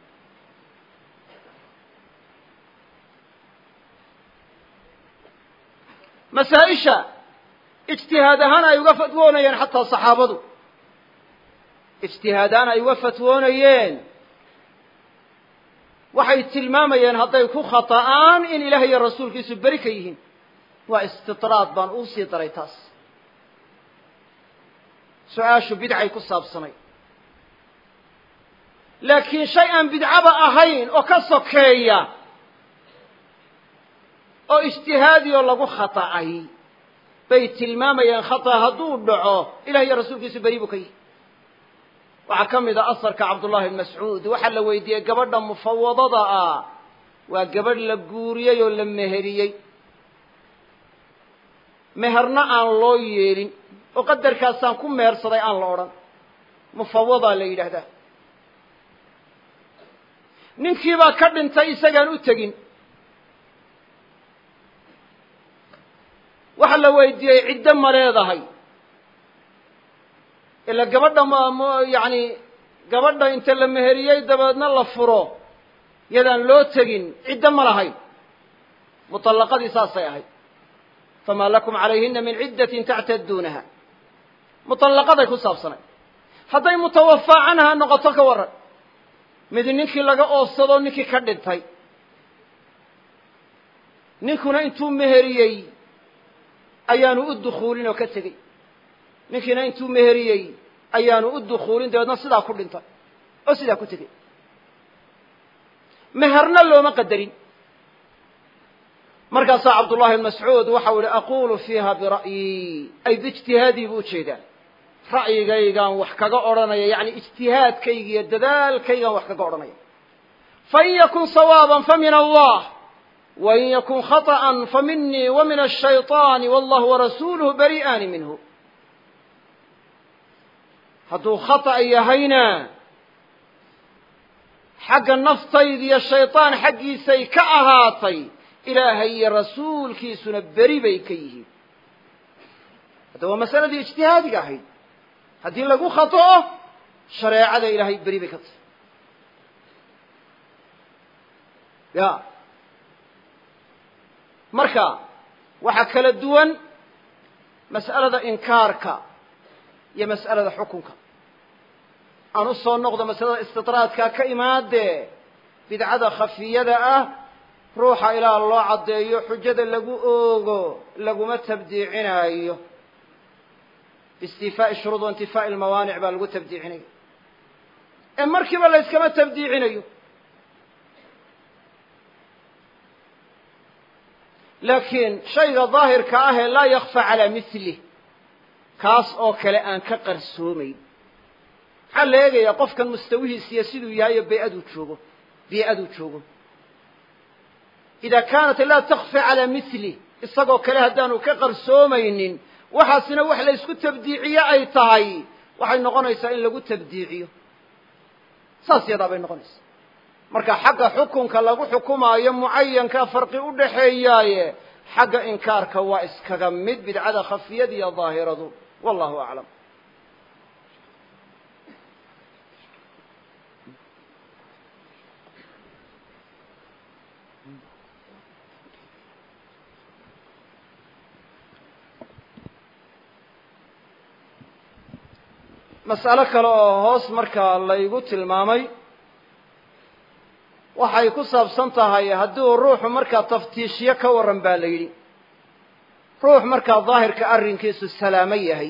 masaa-isha ijtihaad ahaan ay uga fatwoonayeen xataa saxaabadu ijtihaad ahaan ay uga fatwoonayeen waxay tilmaamayeen hadday ku khata'aan in ilaah iyo rasuulkiisu beri ka yihiin waa istidraad baan uu sii daray taas su-aashu bidcay ku saabsanay laakiin shay aan bidcaba ahayn oo ka sokeeya oo ijtihaadi oo lagu khata'ay bay tilmaamayeen khata hadduu dhaco ilah iyo rasuulkiisu beri buu ka yihi waxaa ka mid a asarka cabdullahi bn mascuud waxaa la weydiiyey gabadha mufawadada ah waa gabadh la guuriyey oo la meheriyey meherna aan loo yeelin oo qadarkaasaan ku mehersaday aan la odhan mufawadaa la yidhaahdaa ninkiibaa ka dhintay isagaan u tegin waxaa la weydiiyey ciddo ma leedahay ila gabadha m yani gabadha inta la meheriyey dabeedna la furo yadaan loo tegin ciddo ma lahayn muطallaqadii saasay ahayd famaa lakum calayhina min ciddatin tactaduunaha muطallaqaday ku saabsanay hadday mutawafaa canha noqoto ka warran mid ninkii laga oofsado ninkii ka dhintay ninkuna intuu meheriyey ayaanu u dukuulin oo ka tegey ninkiina intuu meheriyey ayaanu u dukuulin dabeedna sidaa ku dhintay oo sidaa ku tegey meherna looma qadarin markaasaa cabdullahi bn mascuud waxau ihi aqulu fiiha bira'yi ay biijtihaadii buu ujeedaa ra'yigaygaan wax kaga odhanaya yani ijtihaadkayga iyo dadaalkaygaan wax kaga odhanaya fain yakun sawaaban famin allah wain yakun khaطأa faminii wa min الshayطaani wallahu warasuuluhu bari'aani minhu hadduu khata'a yahayna xagga naftayda iyo shayطaan xaggiisay ka ahaatay ilaahay iyo rasuulkiisuna beri bay ka yihiin hadda waa masaladii ijtihaadiga ahayd haddii lagu khata'o shareecada ilaahay beri bay ka tahay ya marka waxaa kala duwan mas'alada inkaarka iyo mas'alada xukunka aan u soo noqdo masalada istidraadkaa ka imaadee bidcada khafiyada ah ruuxa ilaa loo caddeeyo xujada lagu oogo laguma tabdiicinaayo biistifaa'i shuruud wa intifaa'i lmawaanic baa lagu tabdiicinaya ee markiiba la yskama tabdiicinayo laakiin shayga daahirka ah ee laa yakfa calaa milih kaas oo kale aan ka qarsoomayn maxaa la eegayaa qofkan mustawihiisiyo siduu yahay oo bay-aduu joogo bii-aduu joogo ida kaanat laa takfi calaa milih isagoo kale haddaanu ka qarsoomaynin waxaasina wax la ysku tabdiiciye ay tahay waxay noqonaysaa in lagu tabdiiciyo saas yadaa bay noqonaysaa marka xagga xukunka lagu xukumaayo mucayanka farqi u dhaxeeyaaye xagga inkaarka waa iskaga mid bidcada khafiyada iyo daahiradu wallahu aclam mas'alo kale oo hoos markaa laygu tilmaamay waxay ku saabsan tahay hadduu ruuxu markaa taftiishyo ka warran baa la yidhi ruux markaa daahirka arrinkiisu salaamo yahay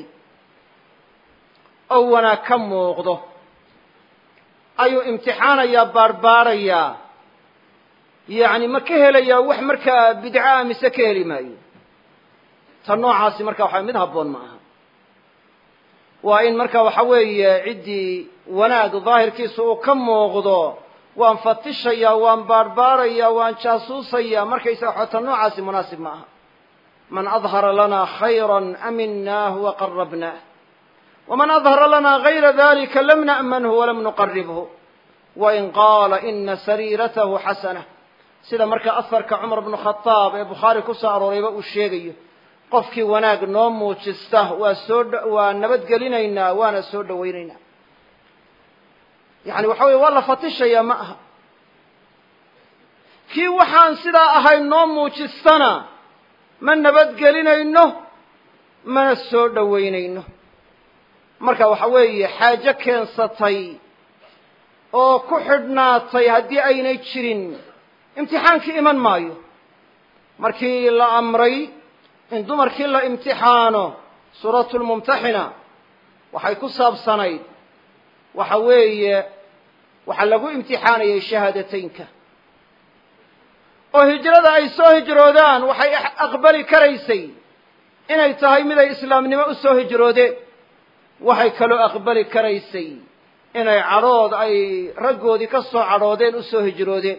oo wanaag ka muuqdo ayuu imtixaanayaa baarhbaadhayaa yacni ma ka helayaa wax markaa bidca mise ka heli maayo ta noocaasi marka waxa mid habboon ma aha waa in marka waxa weeye ciddii wanaag daahirkiisa uu ka muuqdo waan fatishayaa waan baarhbaadhayaa waan jaasuusayaa markaysaga xota noocaasi munaasib ma aha man adhara lana khayra aminaahu waqarabnaah waman adhara lana gayra dalika lam na'manhu walam nuqaribhu wain qaala ina sariiratahu xasanah sida markaa aharka cumar bnu khadaab ee bukhaari ku soo aroorayba uu sheegayo qofkii wanaag noo muujista waa soo waa nabadgelinaynaa waana soo dhawaynaynaa yani waxa weye waa la fatishayaa ma aha kii waxaan sidaa ahayn noo muujistana ma nabadgelinayno mana soo dhowaynayno marka waxa weeye xaajo keensatay oo ku xidhnaatay haddii aynay jirin imtixaankii iman maayo markii la amray in dumarkii la imtixaano suuratu lmumtaxina waxay ku saabsanayd waxa weeye waxaa lagu imtixaanayay shahaadateynka oo hijrada ay soo hijroodaan waxay aqbali karaysay inay tahay miday islaamnimo u soo hijroodeen waxay kaloo aqbali karaysay inay cadhood ay raggoodii ka soo cadhoodeen u soo hijroodeen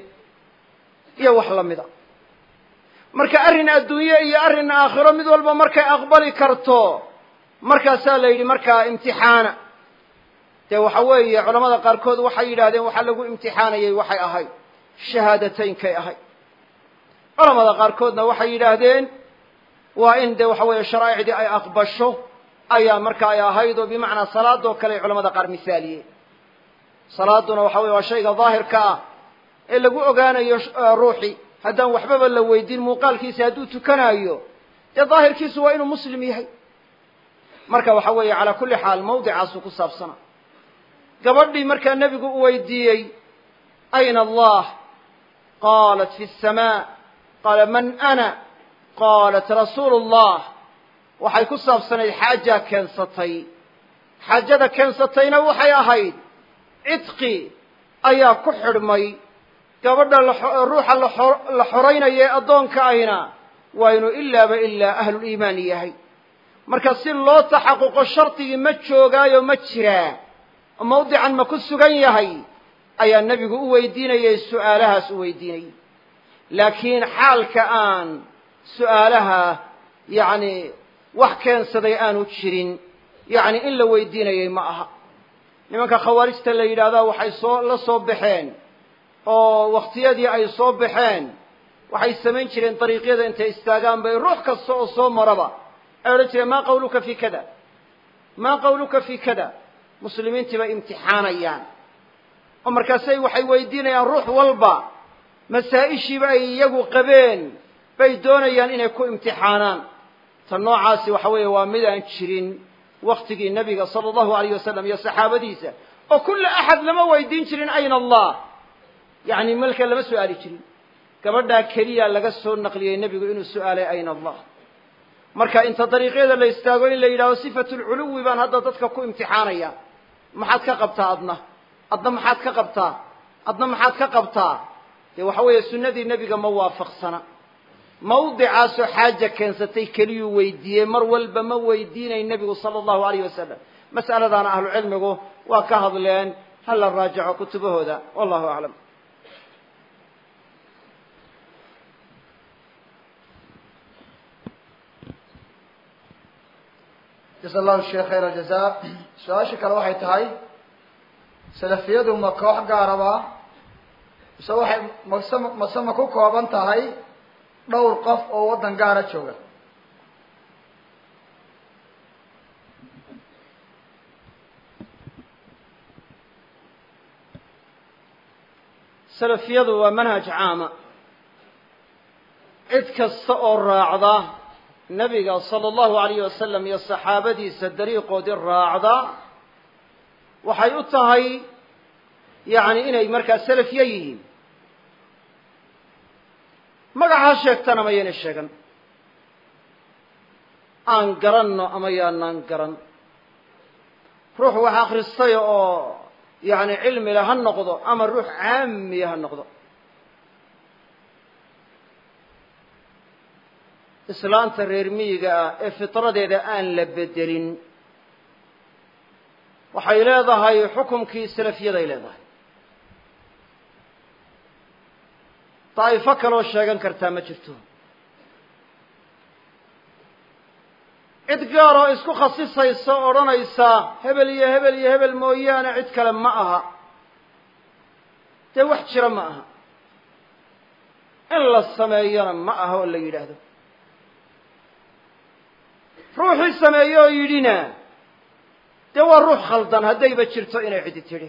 iyo wax la mida marka arrin adduunye iyo arrin aakhiro mid walba markay aqbali karto markaasaa la yidhi markaa imtixaana dee waxa weeye culamada qaarkood waxay yidhahdeen waxaa lagu imtixaanayay waxay ahayd shahaadateynkay ahayd culamada qaarkoodna waxay yidhaahdeen waa in dee waxa weeye sharaa'icdii ay aqbasho ayaa marka ay ahayd oo bimacnaa salaadoo kale ay culamada qaar misaaliyeen salaaduna waxa weye waa shayga daahirka ah ee lagu ogaanayo ruuxi haddaan waxbaba la weydiin muuqaalkiisa hadduu tukanaayo dee daahirkiisu waa inuu muslim yahay marka waxa weeye calaa kulli xaal mawdicaasuu ku saabsana gabadhii markaa nebigu u weydiiyey ayna allah qaalat fi الsamaa qaala man ana qaalat rasuulu اllah waxay ku saabsanayd xaajaa keensatay xaajada keensatayna waxay ahayd cidqi ayaa ku xidhmay gabadha ruuxa la xoraynaya ee addoonka ahina waa inuu ilaaba ilaa ahluliimaan yahay marka si loo taxaquqo shardigii ma joogaayo ma jiraa oo mawdican ma ku sugan yahay ayaa nebigu u weydiinayay su'aalahaas u weydiinayay laakiin xaalka aan su'aalaha yacni wax keensaday aanu jirin yacni in la weydiinayay ma aha nimanka khawaarijta la yidhaahdaa waxay soo la soo baxeen oo wakhtiyadii ay soo baxeen waxay samayn jireen dariiqyada intay istaagaan bay ruux kasta oo soo maraba ay odhan jireen maa qawluka fi kada maa qawluka fi kada muslimiintii bay imtixaanayaan oo markaasay waxay weydiinayaan ruux walba masaa-ishiiba ay iyagu qabeen bay doonayaan inay ku imtixaanaan ta noocaasi waxa weeye waa mid aan jirin waktigii nebiga sala allahu alayh wasalam iyo saxaabadiisa oo kulla axad lama weydiin jirin ayna allah yacni malka lama su'aali jirin gabadhaa keliya laga soo naqliyey nebigu inuu su'aalay ayna allah marka inta dariiqyada la istaago in la yidhahdo sifatulculuwi baan hadda dadka ku imtixaanaya maxaad ka qabtaa adna adna maxaad ka qabtaa adna maxaad ka qabtaa dee waxa weeye sunnadii nebiga ma waafaqsana mawdicaasoo xaaja keensatay keliyuu weydiiyey mar walba ma weydiinay nebigu sala allahu alayh wasalam mas'aladaana ahlu cilmigu waa ka hadleen ha la raajaco kutubahooda wallahu aclam jasa allahu sheekh khayr aljaza su-aasha kale waxay tahay salafiyadu ma koox gaaraba mise waxay mase mase ma ku kooban tahay dhowr qof oo waddan gaara jooga salafiyadu waa manhaj caama cid kasta oo raacda nebiga sala allahu alayh wasalam iyo saxaabadiisa dariiqoodii raacda waxay u tahay yacni inay markaa salafiye yihiin magaca ha sheegtana ma yaynay sheegan aan garanno ama yaanaan garan ruux wax akhristay oo yacni cilmile ha noqdo ama ruux caamiya ha noqdo islaanta reer miyiga ah ee fitradeeda aan la bedelin waxay leedahay xukumkii salafiyaday leedahay daa'ifo kaloo sheegan kartaa ma jirto cid gaar oo isku khasisaysa o odhanaysa hebel iyo hebel iyo hebel mooyaane cid kale ma aha dee wax jira ma aha in la sameeyona ma aha oo la yidhaahdo ruuxii sameeye oo yidhina dee waa ruux khaldan haddayba jirto inay cidi tidhi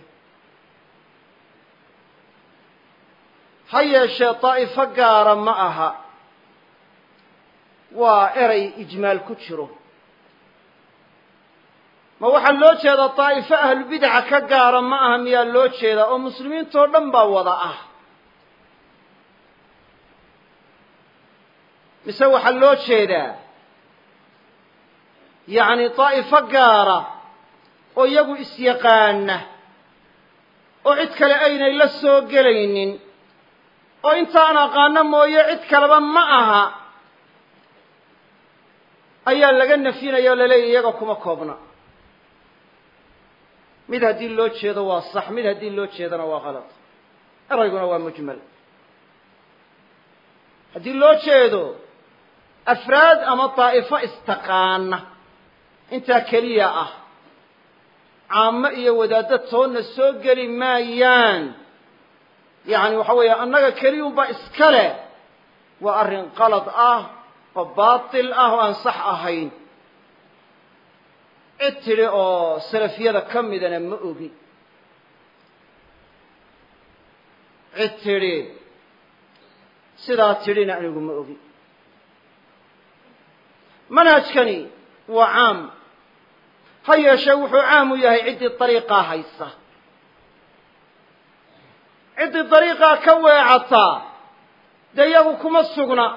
ha yeeshee daa'ifo gaara ma aha waa erey ijmaal ku jiro ma waxaa loo jeedaa daa'ifo ahlubidaca ka gaara ma aha miyaa loo jeedaa oo muslimiintoo dhan baa wada ah mise waxaa loo jeedaa yacni daa'ifo gaara oo iyagu isyaqaana oo cid kale aynay la soo gelaynin oo intaan aqaano mooye cid kaleba ma aha ayaa laga nafyinaya oo laleeyahy iyaga kuma koobna mid haddii loo jeedo waa sax mid haddii loo jeedona waa kalad erayguna waa mujmal haddii loo jeedo afraad ama daa'ifo istaqaana intaa keliya ah caamo iyo wadaaddo toonna soo geli maayaan yacni waxa weeye annaga keliyunba iska leh waa arrin qalad ah oo baatil ah oo aan sax ahayn cid tidhi oo salafiyada ka midana ma ogi cid tidhi sidaa tidhina anigu ma ogi manhajkani waa caam ha yeeshee wuxuu caam u yahay ciddii dariiqaa haysa ciddii dariiqaa ka weecataa dee iyagu kuma sugna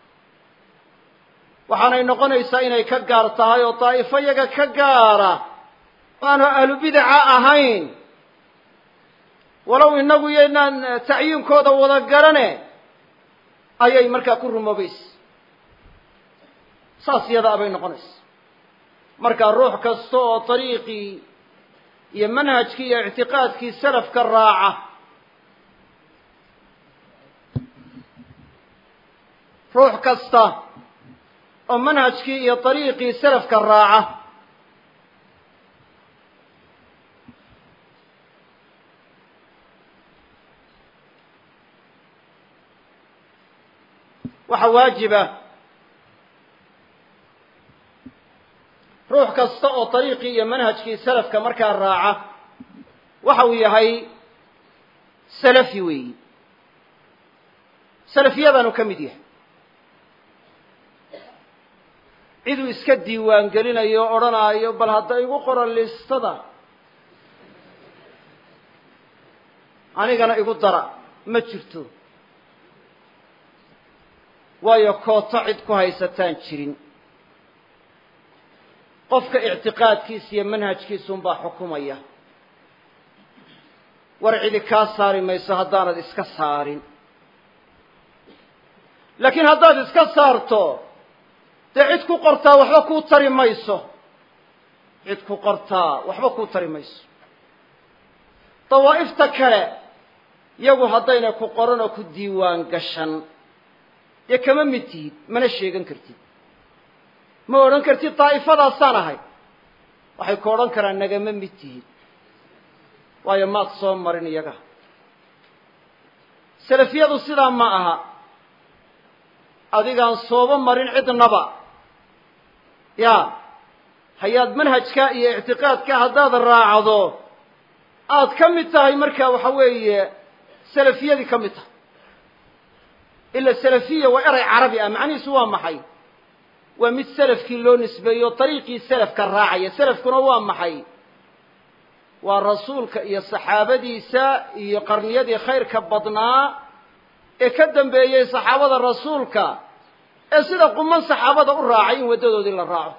waxaanay noqonaysaa inay ka gaar tahay oo daa'ifo yaga ka gaara aanu ahlubidaca ahayn walow innagu yaynaan tacyiinkooda wada garane ayay markaa ku rumoobaysa saas yadaa bay noqonaysa marka ruux kasta oo dariiqii iyo manhajkii iyo ictiqaadkii salafka raaca ruux kasta oo manhajkii iyo dariiqii salafka raaca waxaa waajiba ruux kasta oo dariiqii iyo manhajkii salafka markaa raaca waxa uu yahay salafi weeyi salafiyadaanu ka mid yahay ciduu iska diiwaan gelinayo o odhanaayo bal hadda igu qoran listada anigana igu dara ma jirto waayo kooto cid ku haysataan jirin qofka ictiqaadkiisa iyo manhajkiisunbaa xukumaya war cidi kaa saari mayso haddaanad iska saarin laakiin haddaad iska saarto dee cid ku qortaa waxba kuu tari mayso cid ku qortaa waxba kuu tari mayso dawaa'ifta kale yagu haddayna ku qoran oo ku diiwaan gashan dee kama mid tihid mana sheegan kartid ma odhan kartid daa'ifadaasaan ahay waxay ku odhan karaan nagama mid tihid waayo maad soo marin iyaga salafiyadu sidaa ma aha adigaan sooba marin cidnaba ya hayaad manhajka iyo ictiqaadka haddaad raacdo aad ka mid tahay marka waxa weeye salafiyadii ka mid tahay ila salafiya waa eray carabi ah macnihiisu waa maxay waa mid salafkii loo nisbeeyo dariiqii salafka raacaya salafkuna waa maxay waa rasuulka iyo saxaabadiisa iyo qarniyadii khayrka badnaa ee ka dambeeyey saxaabada rasuulka ee sida quman saxaabada u raacay in waddadoodii la raaco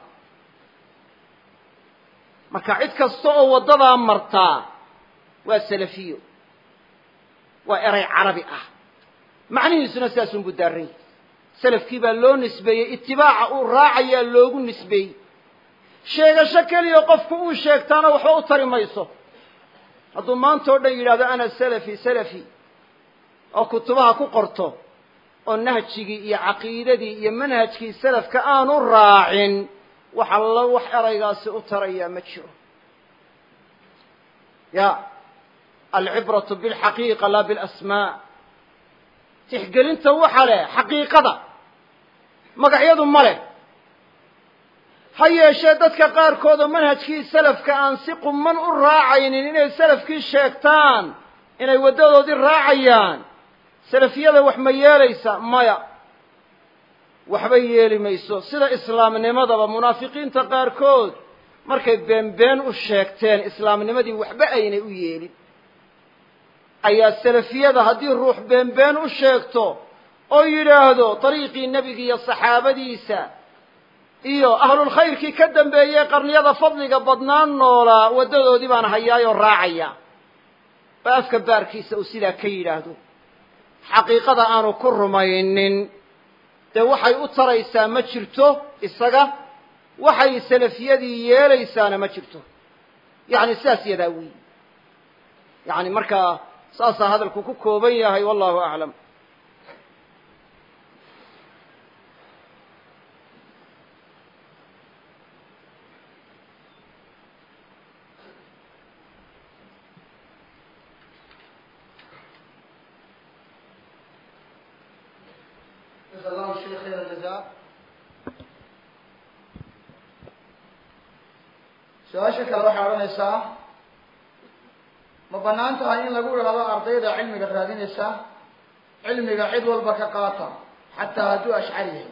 marka cid kasta oo waddadaa martaa waa salafiyo waa eray carabi ah macnihiisuna sidaasunbuu daaran yahy salafkii baa loo nisbeeyey itibaaca uu raacayaa loogu nisbeeyey sheegasho keliya qofku uu sheegtaana waxba u tari mayso hadduu maanta o dhan yidhahdo ana salafi salafi oo kutubaha ku qorto oo nahjigii iyo caqiidadii iyo manhajkii salafka aanu raacin wax allo wax eraygaasi u tarayaa ma jiro ya alcibratu bilxaqiiqa laa bilasmaa tixgelinta waxa leh xaqiiqada magacyadu ma leh ha yeeshee dadka qaarkoodoo manhajkii salafka aan si quman u raacaynin inay salafkii sheegtaan inay waddadoodii raacayaan salafiyada wax ma yeelaysa maya waxba yeeli mayso sida islaamnimadaba munaafiqiinta qaarkood markay beenbeen u sheegteen islaamnimadii waxba aynay u yeelin ayaa salafiyada haddii ruux beenbeen u sheegto oo yidhaahdo dariiqii nebiga iyo saxaabadiisa iyo ahlulkhayrkii ka dambeeyey qarniyada fadliga badnaan noolaa waddadoodii baan hayaayoo raacaya oo afka baarkiisa uu sidaa ka yidhaahdo xaqiiqada aanu ku rumaynin dee waxay u taraysaa ma jirto isaga waxay salafiyadii yeelaysaana ma jirto yacni sidaas yadaa weyi yacni markaa saasaa hadalku ku kooban yahay wallahu aclam جزا الله الشيخ خير الجزاء su-aasha kale waxay odhanaysaa ma banaan tahay in lagu idhahdo ardayda cilmiga raadinaysa cilmiga cid walba ka qaata xataa hadduu ashcari yahay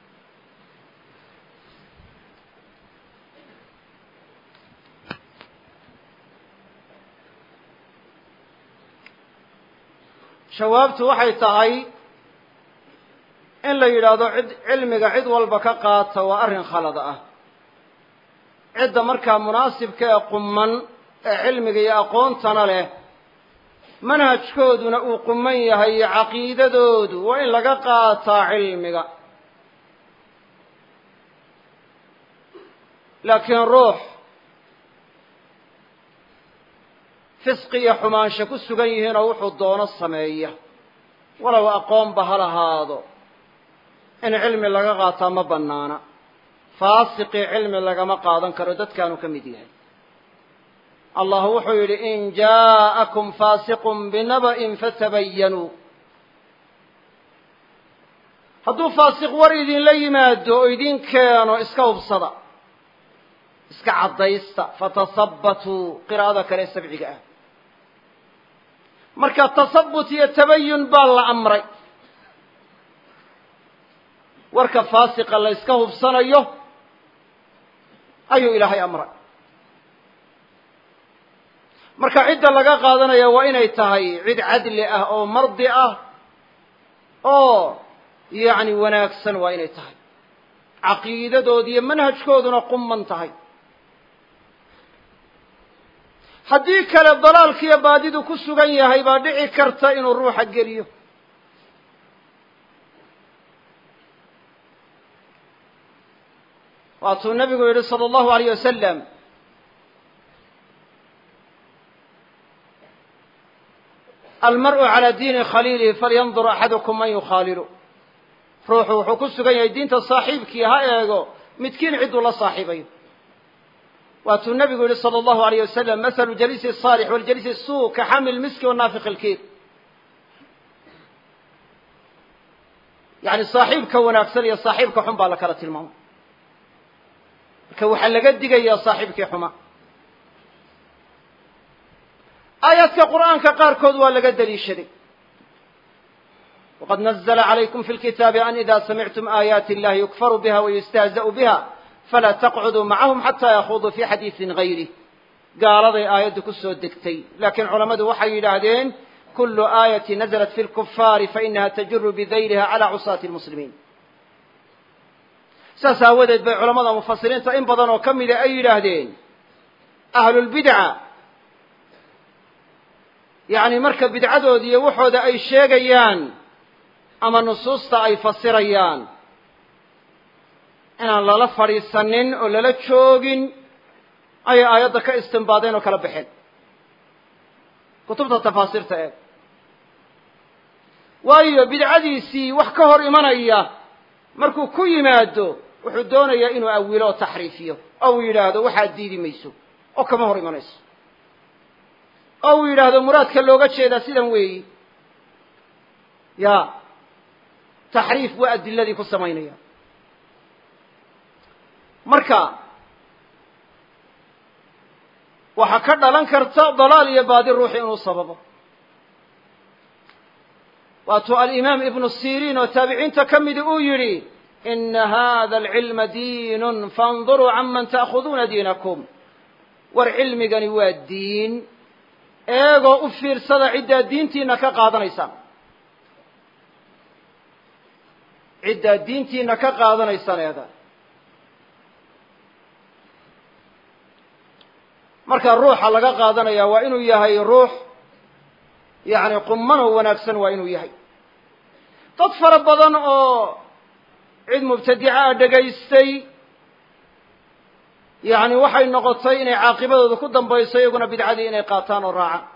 jawaabtu waxay tahay in la yidhaahdo cid cilmiga cid walba ka qaata waa arrin khalad ah cidda markaa munaasibka ee qumman ee cilmiga iyo aqoontana leh manhajkooduna uu qumman yahay iyo caqiidadoodu waa in laga qaataa cilmiga laakiin ruux fisqi iyo xumaansho ku sugan yihiinoo wuxuu doono sameeya walow aqoonba ha lahaado in cilmi laga qaataa ma bannaana faasiqii cilmi lagama qaadan karo dadkaanu ka mid yahay allah wuxuu yidhi in jaa'akum faasiqun binaba'in fatabayanuu hadduu faasiq war idinla yimaado oo idin keeno iska hubsada iska caddaysta fatasabbatuu qiraa'ada kale sabciga ah marka tasabut iyo tabayun baa la amray warka faasiqa la yska hubsanayo ayuu ilaahay amray marka cidda laga qaadanaya waa inay tahay cid cadli ah oo mardi ah oo yacni wanaagsan waa inay tahay caqiidadoodi iyo manhajkooduna qumman tahay haddii kale dalaalkiiyo baadidu ku sugan yahay baa dhici karta inuu ruuxa geliyo waatuu nabigu yihi salى اllahu alayh wasalam almar'u calى diini khaliilihi falyandur axadukum man yukhaalilu ruuxu wuxuu ku sugan yahay diinta saaxiibkii ha eego midkiin cidduu la saaxiibayo waatuu nabigu yihi salى اllahu alayh wasalam mahalu jaliisi الصaalix waljaliisi الsuu ka xamil miski wanaafiq ilkiir yani saaxiibka wanaagsan iyo saaxiibka xun baa la kala tilmaamay marka waxaa laga digayaa saaxiibkii xuma aayaadka qur'aanka qaarkood waa laga daliishaday waqad nazla calaykum fi lkitaabi an ida samictum aayaati illahi yukfaru biha wayustahza'u biha falaa taqcuduu macahum xataa yakhuduu fi xadiisin gayrih gaaladay aayaddu ku soo degtay laakiin culammadu waxay yidhaahdeen kulu aayati naزlat fi lkufaari fainaha tajuru bidayliha cala cusaati lmuslimiin saas aawadeed bay culamada mufasiriinta in badan oo ka mida ay yidhaahdeen ahlulbidca yacni marka bidcadoodi iyo waxooda ay sheegayaan ama nusuusta ay fasirayaan inaan lala fadhiisanin oo lala joogin ayay aayadda ka istimbaadeen oo kala baxeen kutubta tafaasiirta eeg waayo bidcadiisii wax ka hor imanaya markuu ku yimaado wuxuu doonayaa inuu awilo oo taxriifiyo oo uu yidhaahdo waxaad diidi mayso oo kama hor imanayso oo uu yidhaahdo muraadka looga jeedaa sidan weeyi ya taxriif waa adiladii ku samaynaya marka waxaa ka dhalan karta dalaal iyo baadi ruuxi inuu sababo waatuu alimaam ibnu siriin oo taabiciinta ka midi uu yidhi ina hada alcilma diinun faاnduruu canman ta'khuduuna diinakum war cilmigani waa diin eegoo u fiirsada ciddaad diintiina ka qaadanaysaan ciddaad diintiina ka qaadanaysaan eega marka ruuxa laga qaadanaya waa inuu yahay ruux yacni qumano wanaagsan waa inuu yahay dad fara badan oo cid mubtadica ah dhegaystay yacni waxay noqotay inay caaqibadooda ku dambayso iyaguna bidcadii inay qaataan oo raacaan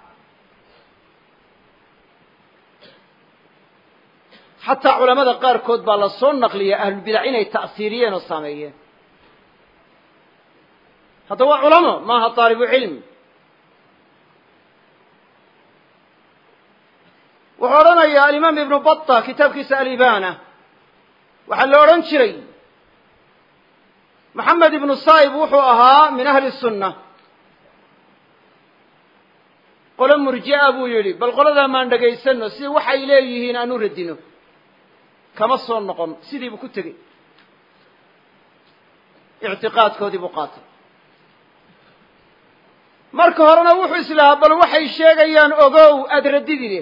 xataa culamada qaarkood baa la soo naqliya ahlulbidac inay ta'siiriyeen oo saameeyeen hadda waa culamo maaha taalibu cilmi wuxuu odhanayaa alimaam ibnu bata kitaabkiisa alibana waxaa la odhan jiray maxamed ibnu saib wuxuu ahaa min ahli sunna qolo murji'a buu yidhi bal qoladaa maan dhegaysano si waxay leeyihiin aan u radino kama soo noqon sidii buu ku tegey ictiqaadkoodii buu qaatay marka horena wuxuu islahaa bal waxay sheegayaan ogow aada radidide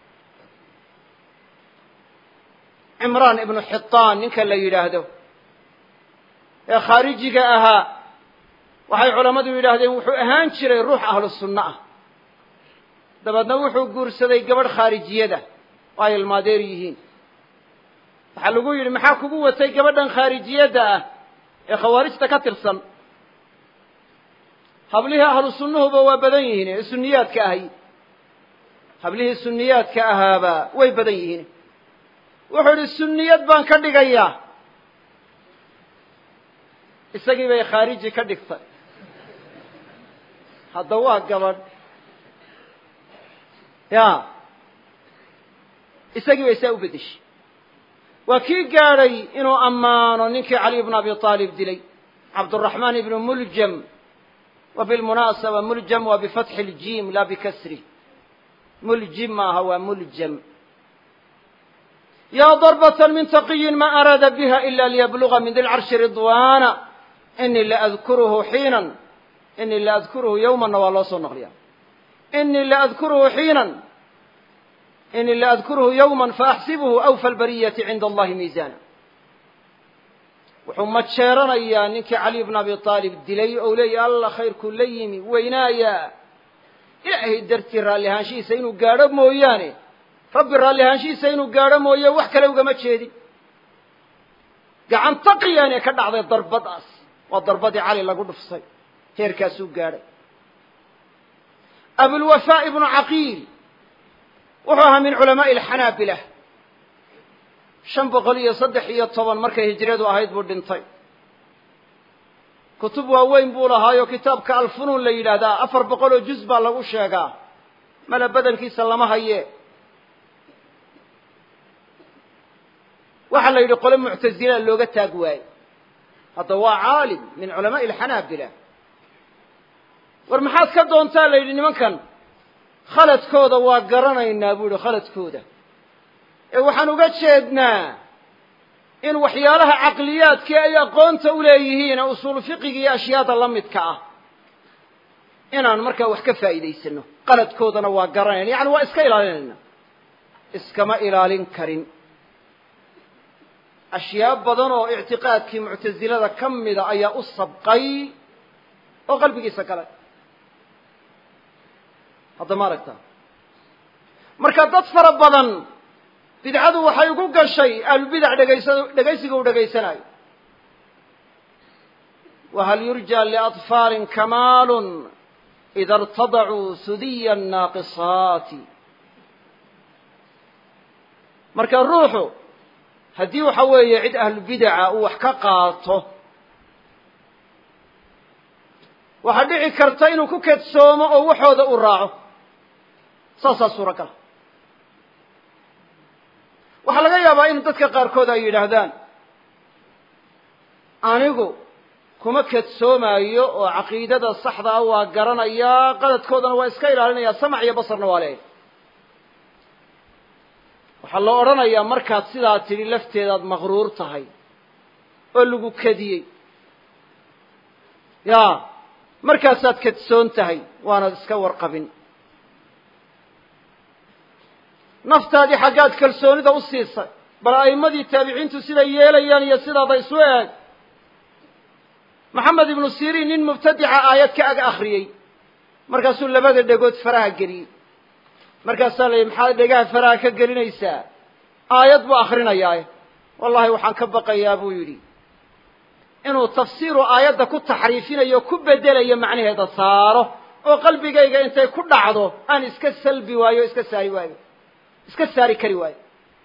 cimraan ibnu xitaan ninka la yidhaahdo ee khaarijiga ahaa waxay culammadu yidhaahdeen wuxuu ahaan jiray ruux ahlu sunno ah dabeedna wuxuu guursaday gabadh khaarijiyada oo ay ilmaadeer yihiin waxaa lagu yidhi maxaa kugu watay gabadhan khaarijiyadda ah ee khawaarijta ka tirsan hablihii ahlu sunnuhuba waa badan yihiin ee suniyaadka ahay hablihii suniyaadka ahaaba way badan yihiin wuxuu idhi sunniyad baan ka dhigayaa isagii bay khaariji ka dhigtay hadda waa gabadh ya isagii bay saa u beddeshay waa kii gaadhay inuu ammaano ninkii cali ibnu abi aalib dilay cabduraxmaan ibnu muljam wa bilmunaasaba muljam waa bifatxi اljim la bikasri muljim maaha waa muljam ya darbة min taqiyin ma araada biha ila liyabluga min di lcarshi ridwana inii laadkuruhu xiinan inii laadkuruhu yowmanna waa loo soo naqliya inii laadkuruhu xiinan inii laadkuruhu yowma faaxsibuhu awfa lbariyati cinda allahi miisana wuxuu majeeranayaa ninkii cali bn abi aalib dilay ou leeyahy alla khayrkuu la yimi weynaaya ilaahay dartii raalli ahaanshihiisa inuu gaadho mooyaane rabbi raalli ahaanshihiisa inuu gaadho mooye wax kale ugama jeedin gacan taqiyaanee ka dhacday darbadaas waa darbadii cali lagu dhufsay heerkaasuu gaadhay abulwafaa ibnu caqiil wuxuu ahaa min culamaa'i alxanaabila shan boqol iyo saddex iyo toban markay hijradu ahayd buu dhintay kutub waaweyn buu lahaayo kitaabka alfunuun la yidhaahdaa afar boqol oo juz baa lagu sheegaa mala badankiisa lama haye waxaa la yidhi qole muctazila looga taag waaye hadda waa caalim min culamaa'i alxanaabila war maxaad ka doontaa la yidhi nimankan khaladkooda waa garanaynaa buu yihi khaladkooda ee waxaan uga jeednaa in waxyaalaha caqliyaadkii ay aqoonta u leeyihiin ee usuulu fiqiga iyo ashyaada la midka ah inaan markaa wax ka faa'iidaysano qaladkoodana waa garanayna yacni waa iska ilaalinayna iskama ilaalin karin ashyaa badan oo ictiqaadkii muctasilada ka mida ayaa u sabqay oo qalbigiisa galay hadda ma aragtaa marka dad fara badan bidcadu waxay ugu gashay ahlubidac dhegaysa dhegaysiga u dhegaysanayo wahal yurja liaطfaalin kamaalun ida irtadacuu sudiya naaqisaati marka ruuxu haddii waxa weeye cid ahlubidaca uu wax ka qaato waxaa dhici karta inuu ku kedsoomo oo waxooda u raaco saasaa suuragal waxaa laga yaabaa in dadka qaarkood ay yidhaahdaan anigu kuma kadsoomaayo oo caqiidada saxdaa waa garanayaa qaladkoodana waa iska ilaalinayaa samac iyo basarna waa leeyahy waxaa la odhanayaa markaad sidaa tidhi lafteedaad maqruur tahay oo lagu kadiyey ya markaasaad kadsoon tahay waanaad iska warqabin naftaadii xaggaad kalsoonida u siisay bal a'immadii taabiciintu siday yeelayaan iyo sidaada isu eeg maxamed ibnu siriin nin mubtadica aayad ka ag akhriyey markaasuu labada dhegood faraha geliyey markaasaa la yidhi maxaad dhegaha faraha ka gelinaysaa aayad buu akrinayaaye wallahi waxaan ka baqayaa buu yidhi inuu tafsiiru aayadda ku taxriifinayo ku bedelayo macnaheeda saaro oo qalbigayga intay ku dhacdo aan iska salbi waayo o iska saari waayo iska saari kari waayo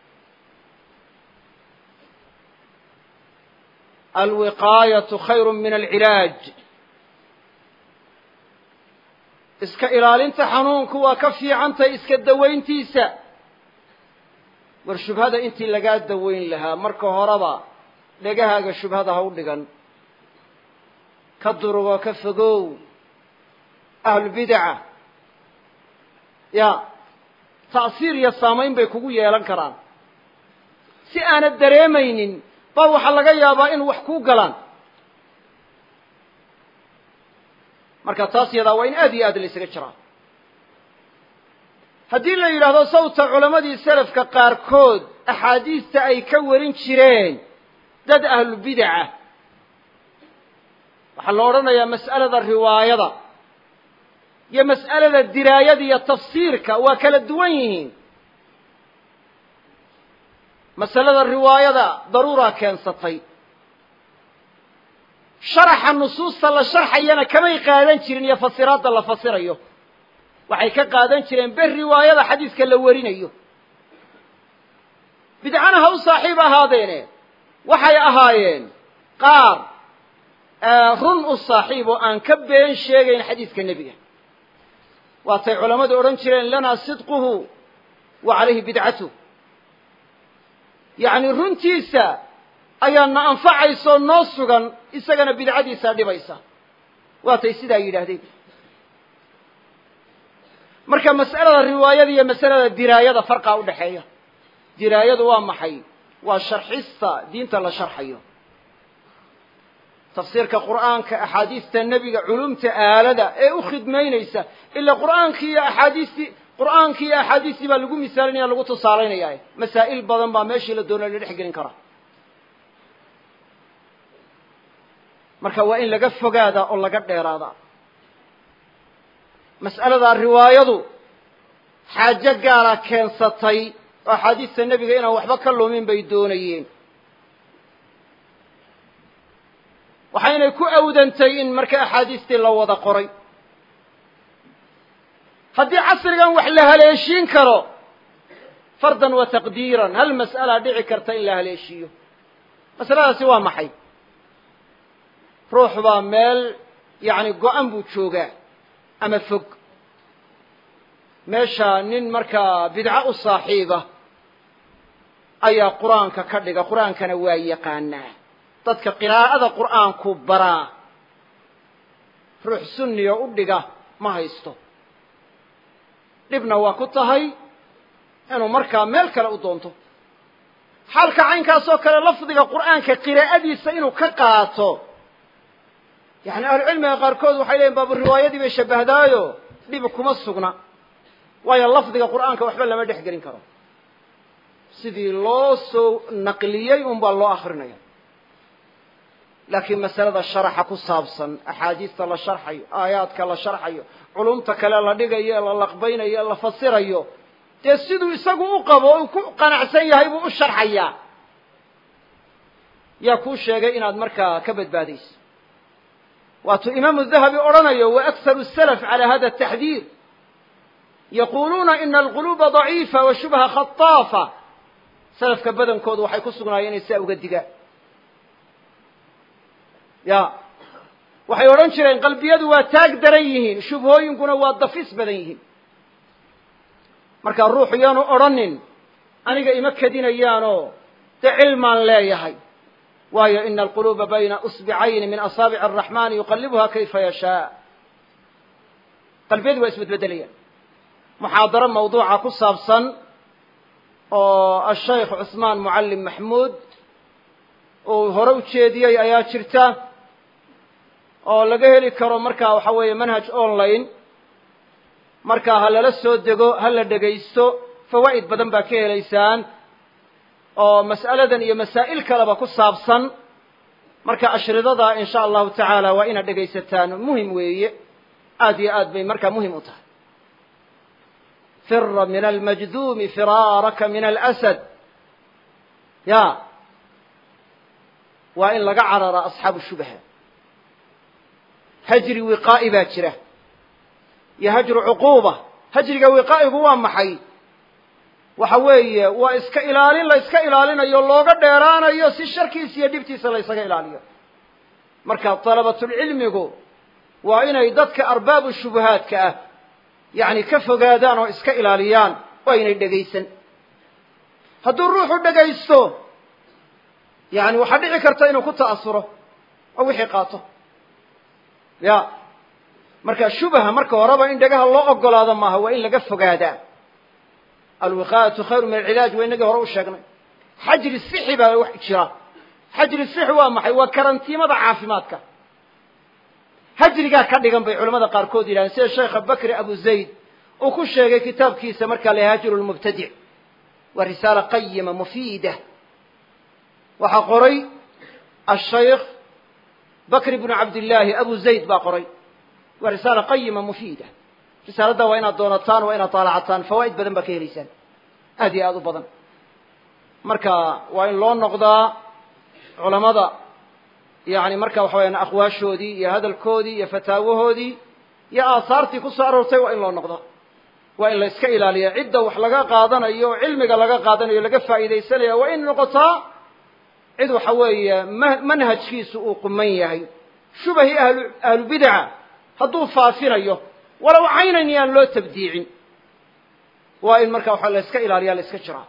alwiqaayatu khayru min alcilaaj iska ilaalinta xanuunku waa ka fiicantahay iska dawayntiisa war shubhada intii lagaa dawayn lahaa marka horeba dhegahaaga shubhada ha u dhigan ka durugoo ka fogow ahlulbidaca ya ta'siir iyo saamayn bay kugu yeelan karaan si aanad dareemaynin baa waxaa laga yaabaa in wax kuu galaan marka taas yadaa waa in aad iyo aad la ysaga jiraa haddii la yidhaahdo sawta culammadii selafka qaarkood axaadiista ay ka warin jireen dad ahlubidaca waxaa la odhanayaa mas'alada riwaayada iyo mas'alada diraayada iyo tafsiirka waa kala duwan yihiin masalada riwaayada daruuraa keensatay sharaxa nusuusta la sharxayana kamay qaadan jirin iyo fasiraadda la fasirayo waxay ka qaadan jireen ber riwaayada xadiiska la warinayo bidcana ha u saaxiib ahaadeene waxay ahaayeen qaar run u saaxiib oo aan ka been sheegayn xadiiska nebiga waatay culammadu odhan jireen lanaa sidquhu wa calayhi bidcatuh yacni runtiisa ayaa na anfacayso noo sugan isagana bidcadiisaa dhibaysa waatay sidaa yidhaahdeen marka mas'alada riwaayada iyo masalada diraayada farqaa u dhexeeya diraayadu waa maxay waa sharxista diinta la sharxayo tafsiirka qur'aanka axaadiista nebiga culumta aalada ee u khidmaynaysa ila qur'aankii iyo axaadiistii qur'aankii iyo axaadiistii baa lagu misaalinaya lagu tusaalaynaya masaa'il badan baa meeshii la doona la dhex gelin karaa marka waa in laga fogaadaa oo laga dheeraadaa mas'alada riwaayadu xaajo gaara keensatay oo axaadiista nebiga inaan waxba ka lumin bay doonayeen waxaynay ku awdantay in marka axaadiistii la wada qoray haddii casrigan wax la haleeshiin karo fardan wa taqdiiran hal mas'alaa dhici karta in la haleeshiiyo masaladaasi waa maxay ruux baa meel yacni go-an buu joogaa ama fog meesha nin markaa bidco u saaxiiba ayaa qur-aanka ka dhiga qur-aankana waa yaqaanaa dadka qiraa'ada qur'aanku baraa ruux sunniyo u dhiga ma haysto dhibna waa ku tahay inuu markaa meel kale u doonto xaalka caynkaasoo kale lafdiga qur'aanka qiraa'adiisa inuu ka qaato yacni ahlucilmiga qaarkood waxay leeyiin baabu riwaayadii bay shabahdaayo dhibi kuma sugna waayo lafdiga qur'aanka waxba lama dhex gelin karo sidii loo soo naqliyey un baa loo akrinaya laakiin masalada sharaxa ku saabsan axaadiista la sharxayo aayaadka la sharxayo culumta kale la dhigayo la laqbaynayo la fasirayo dee siduu isagu u qabo u ku qanacsan yahay buu u sharxayaa yaa kuu sheegay inaad markaa ka badbaadayso waatuu imaamu dahabi odhanayo wa akharu salaf cala hada taxdiir yaquluuna ina alquluuba daciifa wa shubha khataafa salafka badankoodu waxay ku sugnaayeen inay sidaa uga digaan ya waxay odhan jireen qalbiyadu waa taag daran yihiin shubhooyinkuna waa dafis badan yihiin marka ruuxu yaanu odhanin aniga ima kedinayaanoo dee cilmaan leeyahay waayo ina alquluuba bayna usbicayni min asaabici araxmani yuqalibuha kayfa yashaa qalbiyadu waa isbedbedelayaan muxaadaro mawduuca ku saabsan oo ashaykh cusmaan mucallim maxmuud uu hore u jeediyey ayaa jirta oo laga heli karo markaa waxa weeye manhaj online markaa ha lala soo dego ha la dhegaysto fawaa'id badan baa ka helaysaan oo mas'aladan iyo masaa'il kaleba ku saabsan marka ashridada in sha allahu tacaala waa inaad dhegaysataan muhim weeye aad iyo aad bay markaa muhim u tahay fira min almajduumi firaaraka min alasad ya waa in laga cararaa asxaabu shubha hajri wiqaa'i baa jira iyo hajru cuquuba hajriga wiqaa'igu waa maxay waxa weeye waa iska ilaalin la iska ilaalinayo looga dheeraanayo si sharkiisa iyo dhibtiisa la ysaga ilaaliyo marka dalabatulcilmigu waa inay dadka arbaabu shubuhaadka ah yacni ka fogaadaan oo iska ilaaliyaan waa inay dhegaysan hadduu ruuxu dhegaysto yani waxaa dhici karta inuu ku ta'asuro oo wixii qaato ya marka shubha marka horeba in dhegaha loo ogolaado maaha waa in laga fogaadaa alwiqaayatu khayru min alcilaaj waa inagii hore u sheegnay xajri sixi baa wax jira xajri sixi waa maxay waa karantiimada caafimaadka hajrigaa ka dhigan bay culamada qaarkood yidhahdeen sida sheekha bakri abu zayd uu ku sheegay kitaabkiisa markaa la hajru lmubtadic waa risaala qayima mufiida waxaa qoray ashaykh bakr bnu cabdillaahi abu zayd baa qoray waa risaala qayima mufiida risaaladda waa inaad doonataan waa inaad taalacataan fawaa'id badan baa ka helaysaan aad iyo aad u badan marka waa in loo noqdaa culamada yani marka waxa wayaan aqwaashoodii iyo hadalkoodii iyo fataawahoodii iyo aahaartii ku soo aroortay waa in loo noqdaa waa in la iska ilaaliya cidda wax laga qaadanayo o cilmiga laga qaadanayo laga faa'iidaysanaya waa in noqotaa cid waxa weeye manhajkiisu uu quman yahay shubahii ahlu ahlubidaca hadduu faafinayo walow caynan yaan loo tabdiicin waa in marka waxa la iska ilaaliya la iska jiraa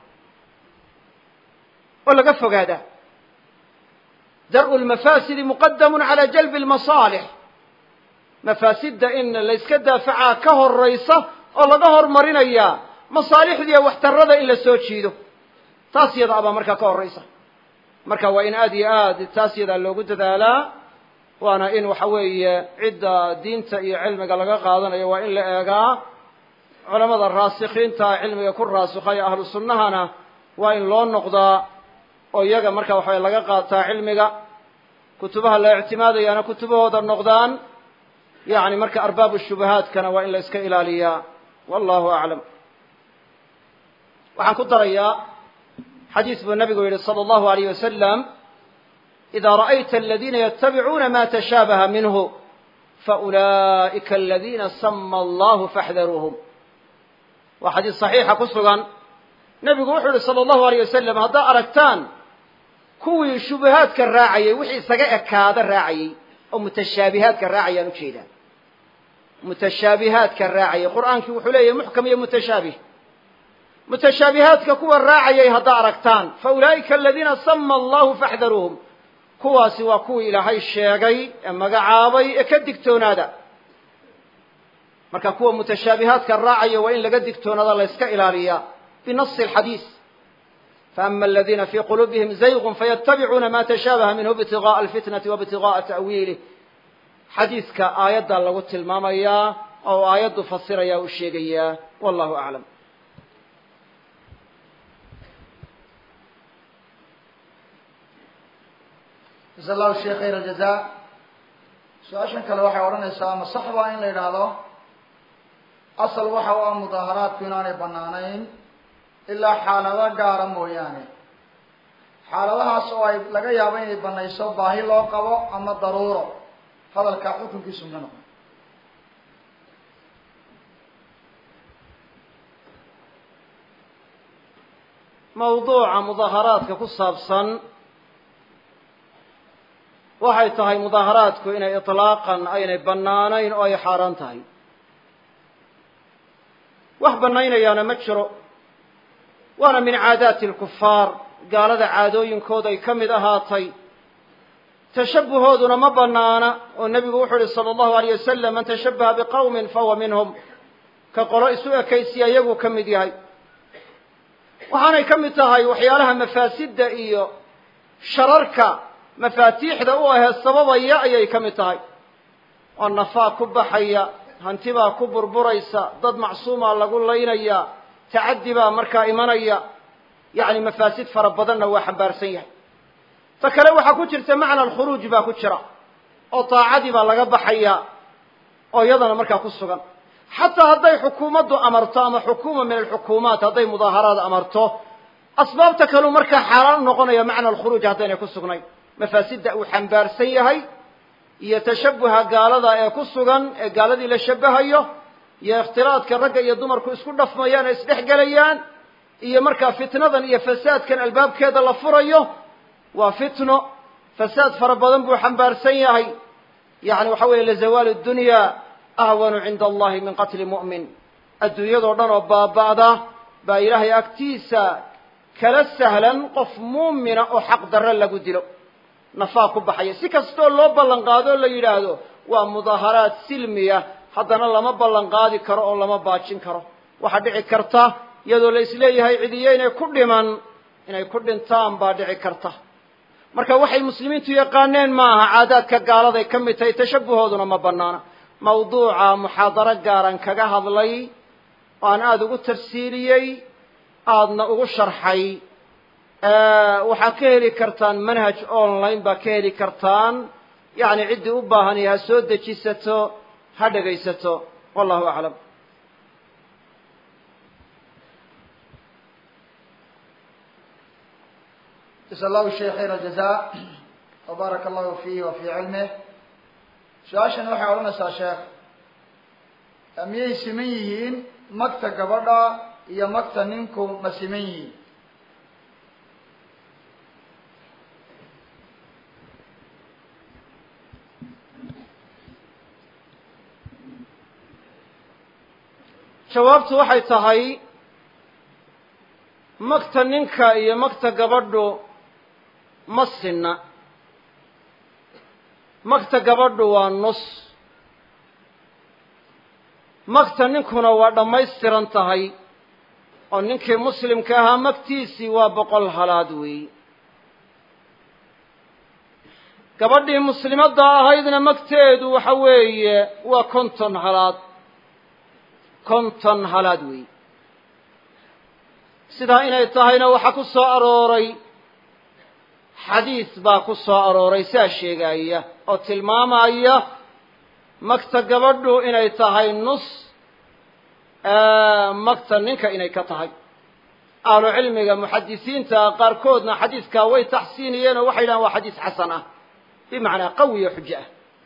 oo laga fogaadaa dar'u lmafaasidi muqadamun cala jalbi lmasaalix mafaasidda in la yska daafacaa ka horaysa oo laga hormarinayaa masaalixdiiyo waxtarada in la soo jiido taas yada abaa markaa ka horaysa marka waa in aad iyo aad taas yadaa loogu dadaalaa waana in waxa weeye cidda diinta iyo cilmiga laga qaadanayo waa in la eegaa culamada raasikiinta cilmiga ku raasikhay ahlu sunnahana waa in loo noqdaa oo iyaga marka waxa laga qaataa cilmiga kutubaha la ictimaadayaana kutubahooda noqdaan yani marka arbaabu shubahaadkana waa in la iska ilaaliyaa wallahu aclam waxaan ku darayaa xadiis buu nabigu yihi salى اllahu alayh wasalam ida ra'ayta aladina yatabicuuna ma tashaabaha minhu faulaئika aladina sama allahu faxdaruuhum waa xadiis صaxiixa ku sugan nebigu wuxuu yihi salى اllahu alayh wasalam haddaa aragtaan kuwii shubahaadka raacayay wixii isaga ekaada raacayey oo mutashaabihaadka raacayaan ujeedaa mutashaabihaadka raacayay qur'aankii wuxuu leeyahy muxkam iyo mutashaabih mutashaabihaadka kuwa raacayay haddaa aragtaan fa ulaa'ika aladiina sama allahu faxdaruuhum kuwaasi waa kuwii ilaahay sheegay ee magacaabay ee ka digtoonaada marka kuwa mutashaabihaadka raacaya waa in laga digtoonaada la yska ilaaliyaa binasi alxadiis faama aladiina fii quluubihim zaygun fayatabicuuna ma tashaabaha minhu ibtigaءa alfitnati waibtigaءa ta'wiilih xadiiska aayaddaa lagu tilmaamayaa oo aayaddu fasiraya u sheegayaa wallahu aclam jasa allahu sheekh khayr aljaza su-aashan kale waxay odhanaysaa ma sax baa in la yidhaahdo asal waxa u ah mudaaharaadku inaanay banaanayn ilaa xaalado gaara mooyaane xaaladahaas oo ay laga yaabo inay banayso baahi loo qabo ama daruuro hadalka xukunkiisu ma noqon mawduuca mudaaharaadka ku saabsan waxay tahay mudaaharaadku inay iطlaaqan aynay bannaanayn oo ay xaaraan tahay wax bannaynayaana ma jiro waana min caadaati alkufaar gaalada caadooyinkooda ay ka mid ahaatay tashabbuhooduna ma banaana oo nebigu wuxuu yihi sala allahu alayh wasalam man tashabbaha biqawmin fahuwa minhum ka qolo isu ekaysiya iyaguu ka mid yahay waxaanay ka mid tahay waxyaalaha mafaasidda iyo shararka mafaatiixda u ahee sababaya ayay ka mid tahay oo nafaa ku baxaya hantibaa ku burburaysa dad macsuumaa lagu laynaya tacaddi baa markaa imanaya yacni mafaasid fara badanna waa xambaarsan yahay ta kale waxaa ku jirta macna alkhuruuj baa ku jira oo daacadii baa laga baxaya oo iyadana markaa ku sugan xataa hadday xukuumaddu amarto ama xukuuma min alxukuumaat hadday mudaaharaad amarto asbaabta kaleu markaa xaaraan u noqonaya macna alkhuruuj haddaynay ku sugnayn mafaasidda uu xambaarsan yahay iyo tashabuha gaalada ee ku sugan ee gaaladii la shabahayo iyo ikhtilaadka ragga iyo dumarku isku dhafmayaan ee isdhex gelayaan iyo markaa fitnadan iyo fasaadkan albaabkeeda la furayo waa fitno fasaad fara badan buu xambaarsan yahay yani waxa weeye lazawaalu dunya ahwanu cinda allahi min qatli mu'min adduunyadoo dhan oo baaba'da baa ilaahay agtiisa kala sahlan qof muumina oo xaq darre lagu dilo nafaa ku baxaya si kastoo loo ballan qaado o la yidhaahdo waa mudaaharaad silmiya haddana lama ballan qaadi karo oo lama baajin karo waxaa dhici karta iyadoo la isleeyahay cidiyo inay ku dhiman inay ku dhintaan baa dhici karta marka waxay muslimiintu yaqaaneen ma aha caadaadka gaaladay ka mid tahay tashabuhooduna ma banaana mawduuca muxaadaro gaaran kaga hadlay oo aan aada ugu tafsiiliyey aadna ugu sharxay waxaad ka heli kartaan manhaj online baa ka heli kartaan yacni ciddii u baahani ha soo dejisato ha dhegaysato wallahu aclam jasa allahu sheekh khayr aljaza wabaaraka allahu fiihi wa fii cilmih su-aashani waxay odhanaysaa sheekh miyay siman yihiin magta gabadha iyo magta ninku ma siman yihiin jawaabtu waxay tahay magta ninka iyo magta gabadhu ma sinna magta gabadhu waa nus magta ninkuna waa dhammaystiran tahay oo ninkii muslimka ahaa magtiisii waa boqol halaad weeyi gabadhii muslimadda ahaydna magteedu waxa weeye waa konton halaad konton halaad weeyi sidaa inay tahayna waxaa ku soo arooray xadiis baa ku soo arooray saa sheegaya oo tilmaamaya magta gabadhu inay tahay nus magta ninka inay ka tahay ahlu cilmiga muxadisiinta qaarkoodna xadiiskaa way taxsiiniyeen oo waxay yidhahan waa xadiis xasan ah bimacnaa qawi oo xujo ah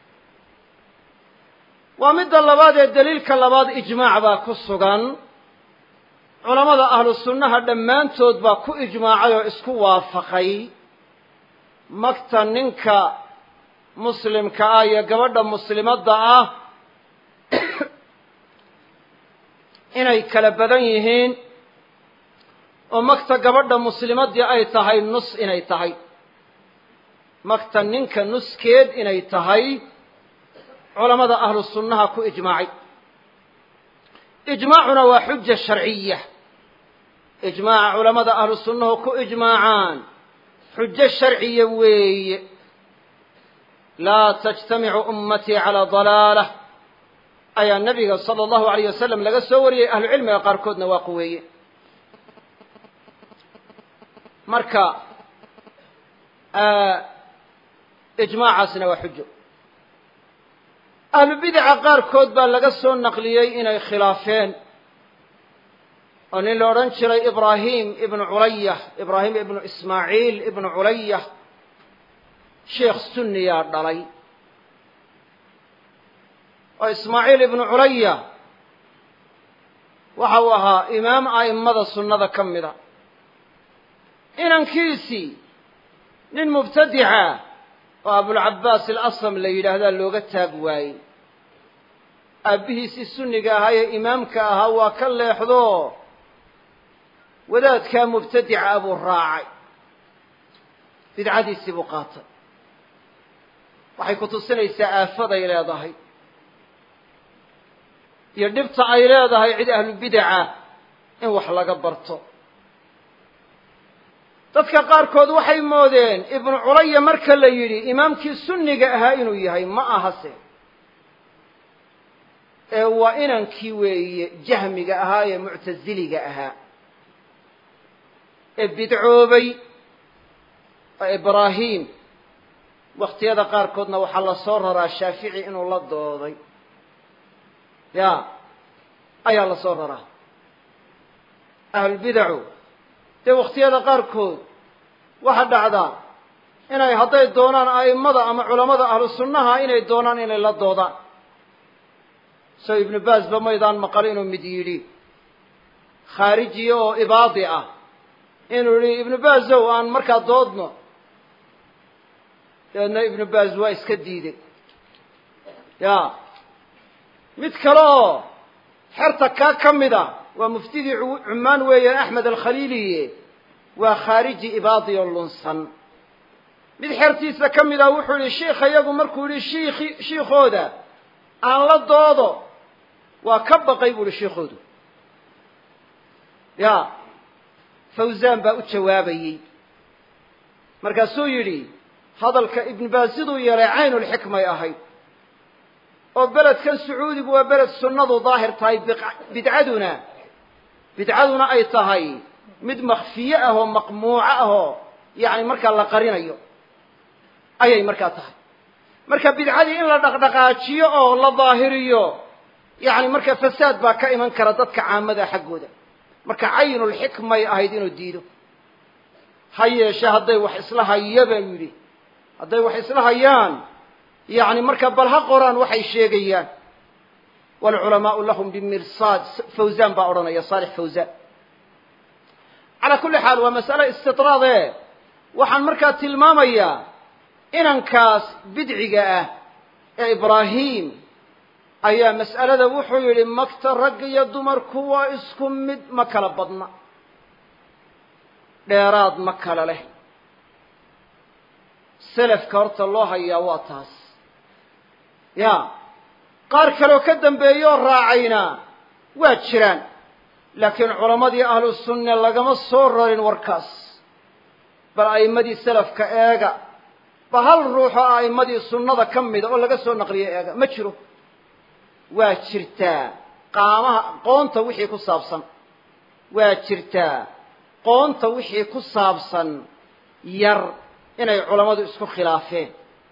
waa midda labaad ee daliilka labaad ijmaac baa ku sugan culamada ahlu sunnaha dhammaantood baa ku ijmaacay oo isku waafaqay magta ninka muslimka ah iyo gabadha muslimadda ah inay kala badan yihiin oo magta gabadha muslimaddii ay tahay nus inay tahay magta ninka nuskeed inay tahay culamada ahlu sunnaha ku ijmaacay ijmaacuna waa xuja sharciya ijmaaca culamada ahlu sunnahu ku ijmaacaan xujo sharciya weeye laa tajtamicu ummatii calaa dalaalah ayaa nabiga sala allahu alayh wasalam laga soo wariyey ahlu cilmiga qaarkoodna waa quweeye marka ijmaacaasna waa xujo ahlu bidaca qaarkood baa laga soo naqliyey inay khilaafeen oo nin la odhan jiray ibraahim ibnu culaya ibraahim ibnu ismaaciil ibnu culaya sheekh sunniyaa dhalay oo ismaaciil ibnu culaya waxa uu ahaa imaam a'immada sunnada ka mida inankiisii nin mubtadica oo abulcabaas alasam la yidhaahdaa looga taag waayey aabbihiisii sunniga ahaa ee imaamka ahaa waa ka leexdo wadaadkaa mubtadica buu raacay bidcadiisii buu qaatay waxay ku tusinaysaa aafaday leedahay iyo dhibta ay leedahay cid ahlubidaca in wax laga barto dadka qaarkood waxay moodeen ibnu culaya marka la yidhi imaamkii sunniga ahaa inuu yahay ma ahase ee waa inankii weeye jahmiga ahaa ee muctasiliga ahaa ee bidcoobay oo ibraahim wakhtiyada qaarkoodna waxaa la soo raraa shaafici inuu la dooday ya ayaa la soo raraa ahlulbidacu dee wakhtiyada qaarkood waxaa dhacdaa inay hadday doonaan a'immada ama culammada ahlu sunnaha inay doonaan inay la doodaan soo ibnu baasba maydaan maqal inuu mid yidhi khaarijiya oo ibaadi ah inuu yihi ibnu baasow aan markaa doodno dabeedna ibnu baas waa iska diiday ya mid kale oo xerta kaa ka mid a waa muftidii cumaan weeyaan axmed alkhaliiliye waa khaariji ibaadi oo lunsan mid xertiisa ka mid ah wuxuu yihi shiikha iyagu markuu yihi shiiki shiikooda aan la doodo waa ka baqay bu uhi shiikoodu ya fawzan baa u jawaabayey markaasuu yidhi hadalka ibnu baas siduu yeelay caynulxikmay ahayd oo beledkan sacuudigu waa beled sunnadu daahir tahay bidcaduna bidcaduna ay tahay mid makfiye ah oo maqmuuco ah oo yacni markaa la qarinayo ayay markaa tahay marka bidcadii in la dhaqdhaqaajiyo oo la daahiriyo yacni marka fasaad baa ka iman kara dadka caamada xaggooda marka caynulxikmay ahayd inuu diido ha yeeshe hadday wax isla haya buu yidhi hadday wax isla hayaan yacni marka bal ha qoraan waxay sheegayaan waalculamaau lahum bimirsaad fawzan baa odhanaya saalix fawzan calaa kulli xaal waa mas'ale istidraade waxaan markaa tilmaamayaa inankaas bidciga ah ee ibraahim ayaa mas'alada wuxuu yidhi magta rag iyo dumarku waa isku mid ma kala badna dheeraad ma kala leh selafka horta loo hayaa waa taas ya qaar kaleoo ka dambeeyoo raacayna waa jiraan laakiin culammadii ahlu sunne lagama soo rarin warkaas bal a'immadii selafka eega ba hal ruuxoo a'immadii sunnada ka mida oo laga soo naqliyo eega ma jiro waa jirtaa qaamaha qoonta wixii ku saabsan waa jirtaa qoonta wixii ku saabsan yar inay culammadu isku khilaafeen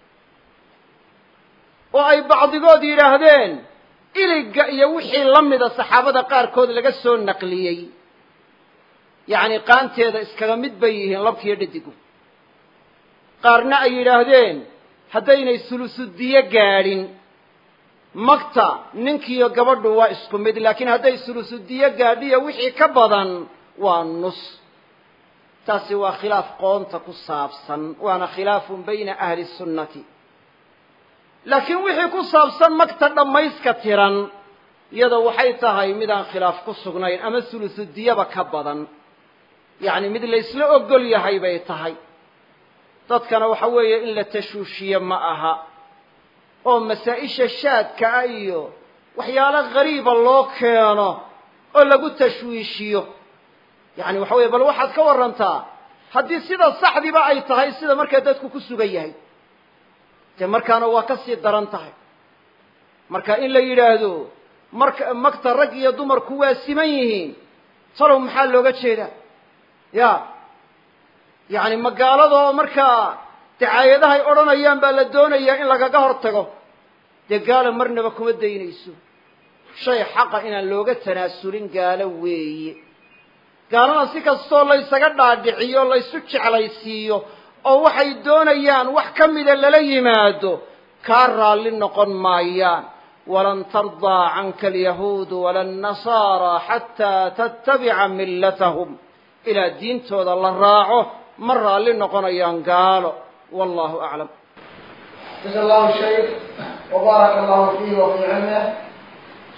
oo ay bacdigood yidhaahdeen iligga iyo wixii la mida saxaabada qaarkood laga soo naqliyey yacni qaanteeda iskaga mid bay yihiin labkiiyo dhadigu qaarna ay yidhaahdeen haddaynay sulusudiyo gaadhin magta ninkiiyo gabadhu waa isku mid laakiin hadday sulusudiyo gaadhiyo wixii ka badan waa nus taasi waa khilaaf qoonta ku saabsan waana khilaafun bayna ahli sunnati laakiin wixii ku saabsan magta dhammayska tiran iyadoo waxay tahay midaan khilaaf ku sugnayn ama sulusudiyaba ka badan yacni mid laysla ogol yahay bay tahay dadkana waxa weeye in la tashuushiye ma aha oo masaa-isha shaadka ah iyo waxyaalo gariiba loo keeno oo lagu tashwiishiyo yacni waxa weye bal waxaad ka warrantaa haddii sida saxdiba ay tahay sida markaa dadku ku sugan yahay dee markaana waa ka sii daran tahay marka in la yidhaahdo marka magta rag iyo dumarku waa siman yihiin talow maxaa looga jeedaa ya yacni magaaladoo markaa dacaayadahay odhanayaan baa la doonayaa in lagaga hor tago dee gaalo marnaba kuma daynayso shay xaqa inaan looga tanaasulin gaalo weeye gaalana si kastoo laysaga dhaadhiciyo laysu jeclaysiiyo oo waxay doonayaan wax ka mida lala yimaado kaa raalli noqon maayaan walan tardaa canka alyahuudu wala annasaara xataa tattabica millatahum ilaa diintooda la raaco ma raalli noqonayaan gaalo wallahu aclam jasa allahu shaykh wbaaraka allahu fiihi wa fii cilmih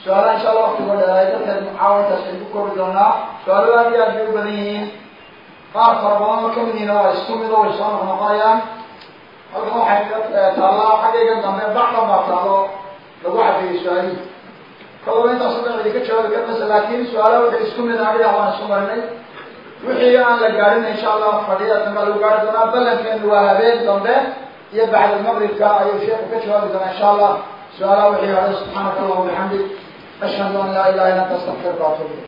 su-aalaha insha allah waktigoo dheeraay dadkeed mucaawantaas ay ku koobi doonaa su-aalo aad iyo aad bay u badan yihiin qaar fara badan oo kamid yihiin waa isku mid oo way soo noqnoqonayaan halkan waxay taallaa xaggayga dambe bacdan baa taallo lagu cadeeyey su-aalihi kalaba intaas o dhan idinka jawaabi karmaysa laakin su-aalaha waxay isku mid adiga waan isku marinay wixii aan la gaadhin insha allah fadhiyada dambe lagu gaari doonaa ballankeenu waa habeen dambe iyo bacd almaqribka ayuu sheeku ka jawaabi doonaa insha allah su-aalaha wixii hore subxaanaka allah wabixamdik ashhadu an laa ilaha illa anta astaqfiruka waatubu